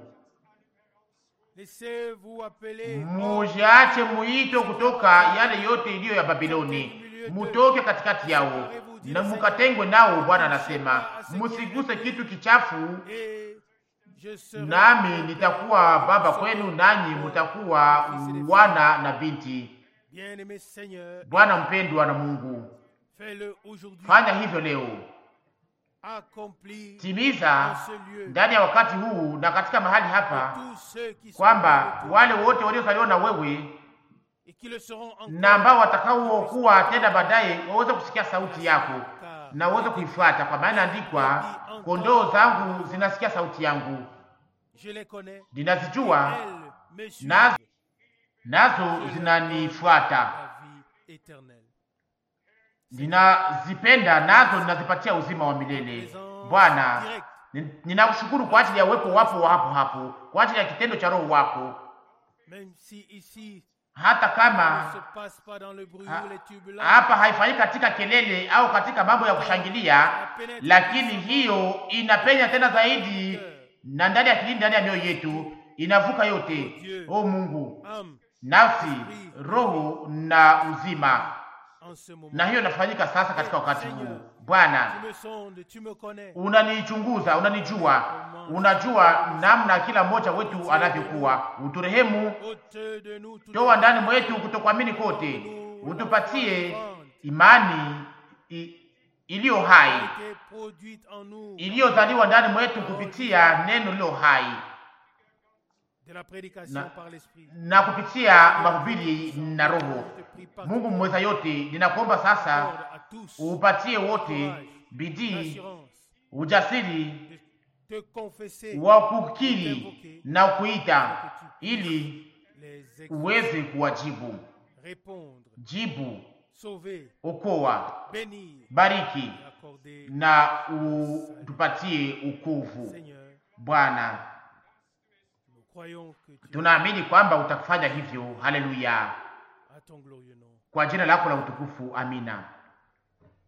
laissez-vous appeler mujiache muito kutoka yale yote iliyo ya Babiloni, mutoke katikati yao na mukatengwe nao. Bwana anasema musiguse kitu kichafu, et je serai nami nitakuwa baba kwenu, nanyi mutakuwa wana na binti. bien-aimé Seigneur, Bwana mpendwa na Mungu, fais-le aujourd'hui, fanya hivyo leo, accomplis dans timiza ce lieu ndani ya wakati huu na katika mahali hapa, tous ceux qui sont kwamba de retour wale wote waliozaliwa na wewe et qui le seront encore, na ambao watakaokuwa tena baadaye waweze kusikia sauti yako car na uweze kuifuata, kwa maana andikwa, kondoo zangu zinasikia sauti yangu, je les connais, ninazijua elles me suivent nazo nazo zinanifuata, la vie éternelle. ninazipenda nazo ninazipatia uzima wa milele. Bwana, Direct, ni- ninakushukuru kwa ajili ya uwepo wapo wa hapo hapo, kwa ajili ya kitendo cha Roho wako, même si ici hata ne kama se passe pas dans le bruit Ha- ou les turbulences, hapa haifanyiki katika kelele au katika mambo ya kushangilia, lakini hiyo inapenya tena zaidi na ndani ya kilindi, ndani ya mioyo yetu, inavuka yote. O Mungu, âme, nafsi, roho na uzima, en ce moment, na hiyo inafanyika sasa katika wakati huu. Bwana, tu me sondes, tu me connais, unanichunguza, unanijua, unajua namna kila mmoja wetu anavyokuwa. Uturehemu, ôte de nous toute toa ndani mwetu kutokuamini kote, utupatie imani i- iliyo hai été produite en nous iliyozaliwa ndani mwetu kupitia neno lilo hai de la prédication Na- par l'esprit. na kupitia mahubiri na Roho. Je te prie pas Mungu mweza yote, ninakuomba sasa accorde à tous upatie wote bidii, l'assurance ujasiri de te confesser wa kukiri na kuita, ili les ex uweze kuwajibu. répondre, Jibu, sauver, okoa, bénir bariki et accorder. na utupatie ukovu. Seigneur, Bwana, nous croyons que tu tunaamini kwamba utafanya hivyo. Haleluya, à ton glorieux nom. kwa jina lako la utukufu, amina.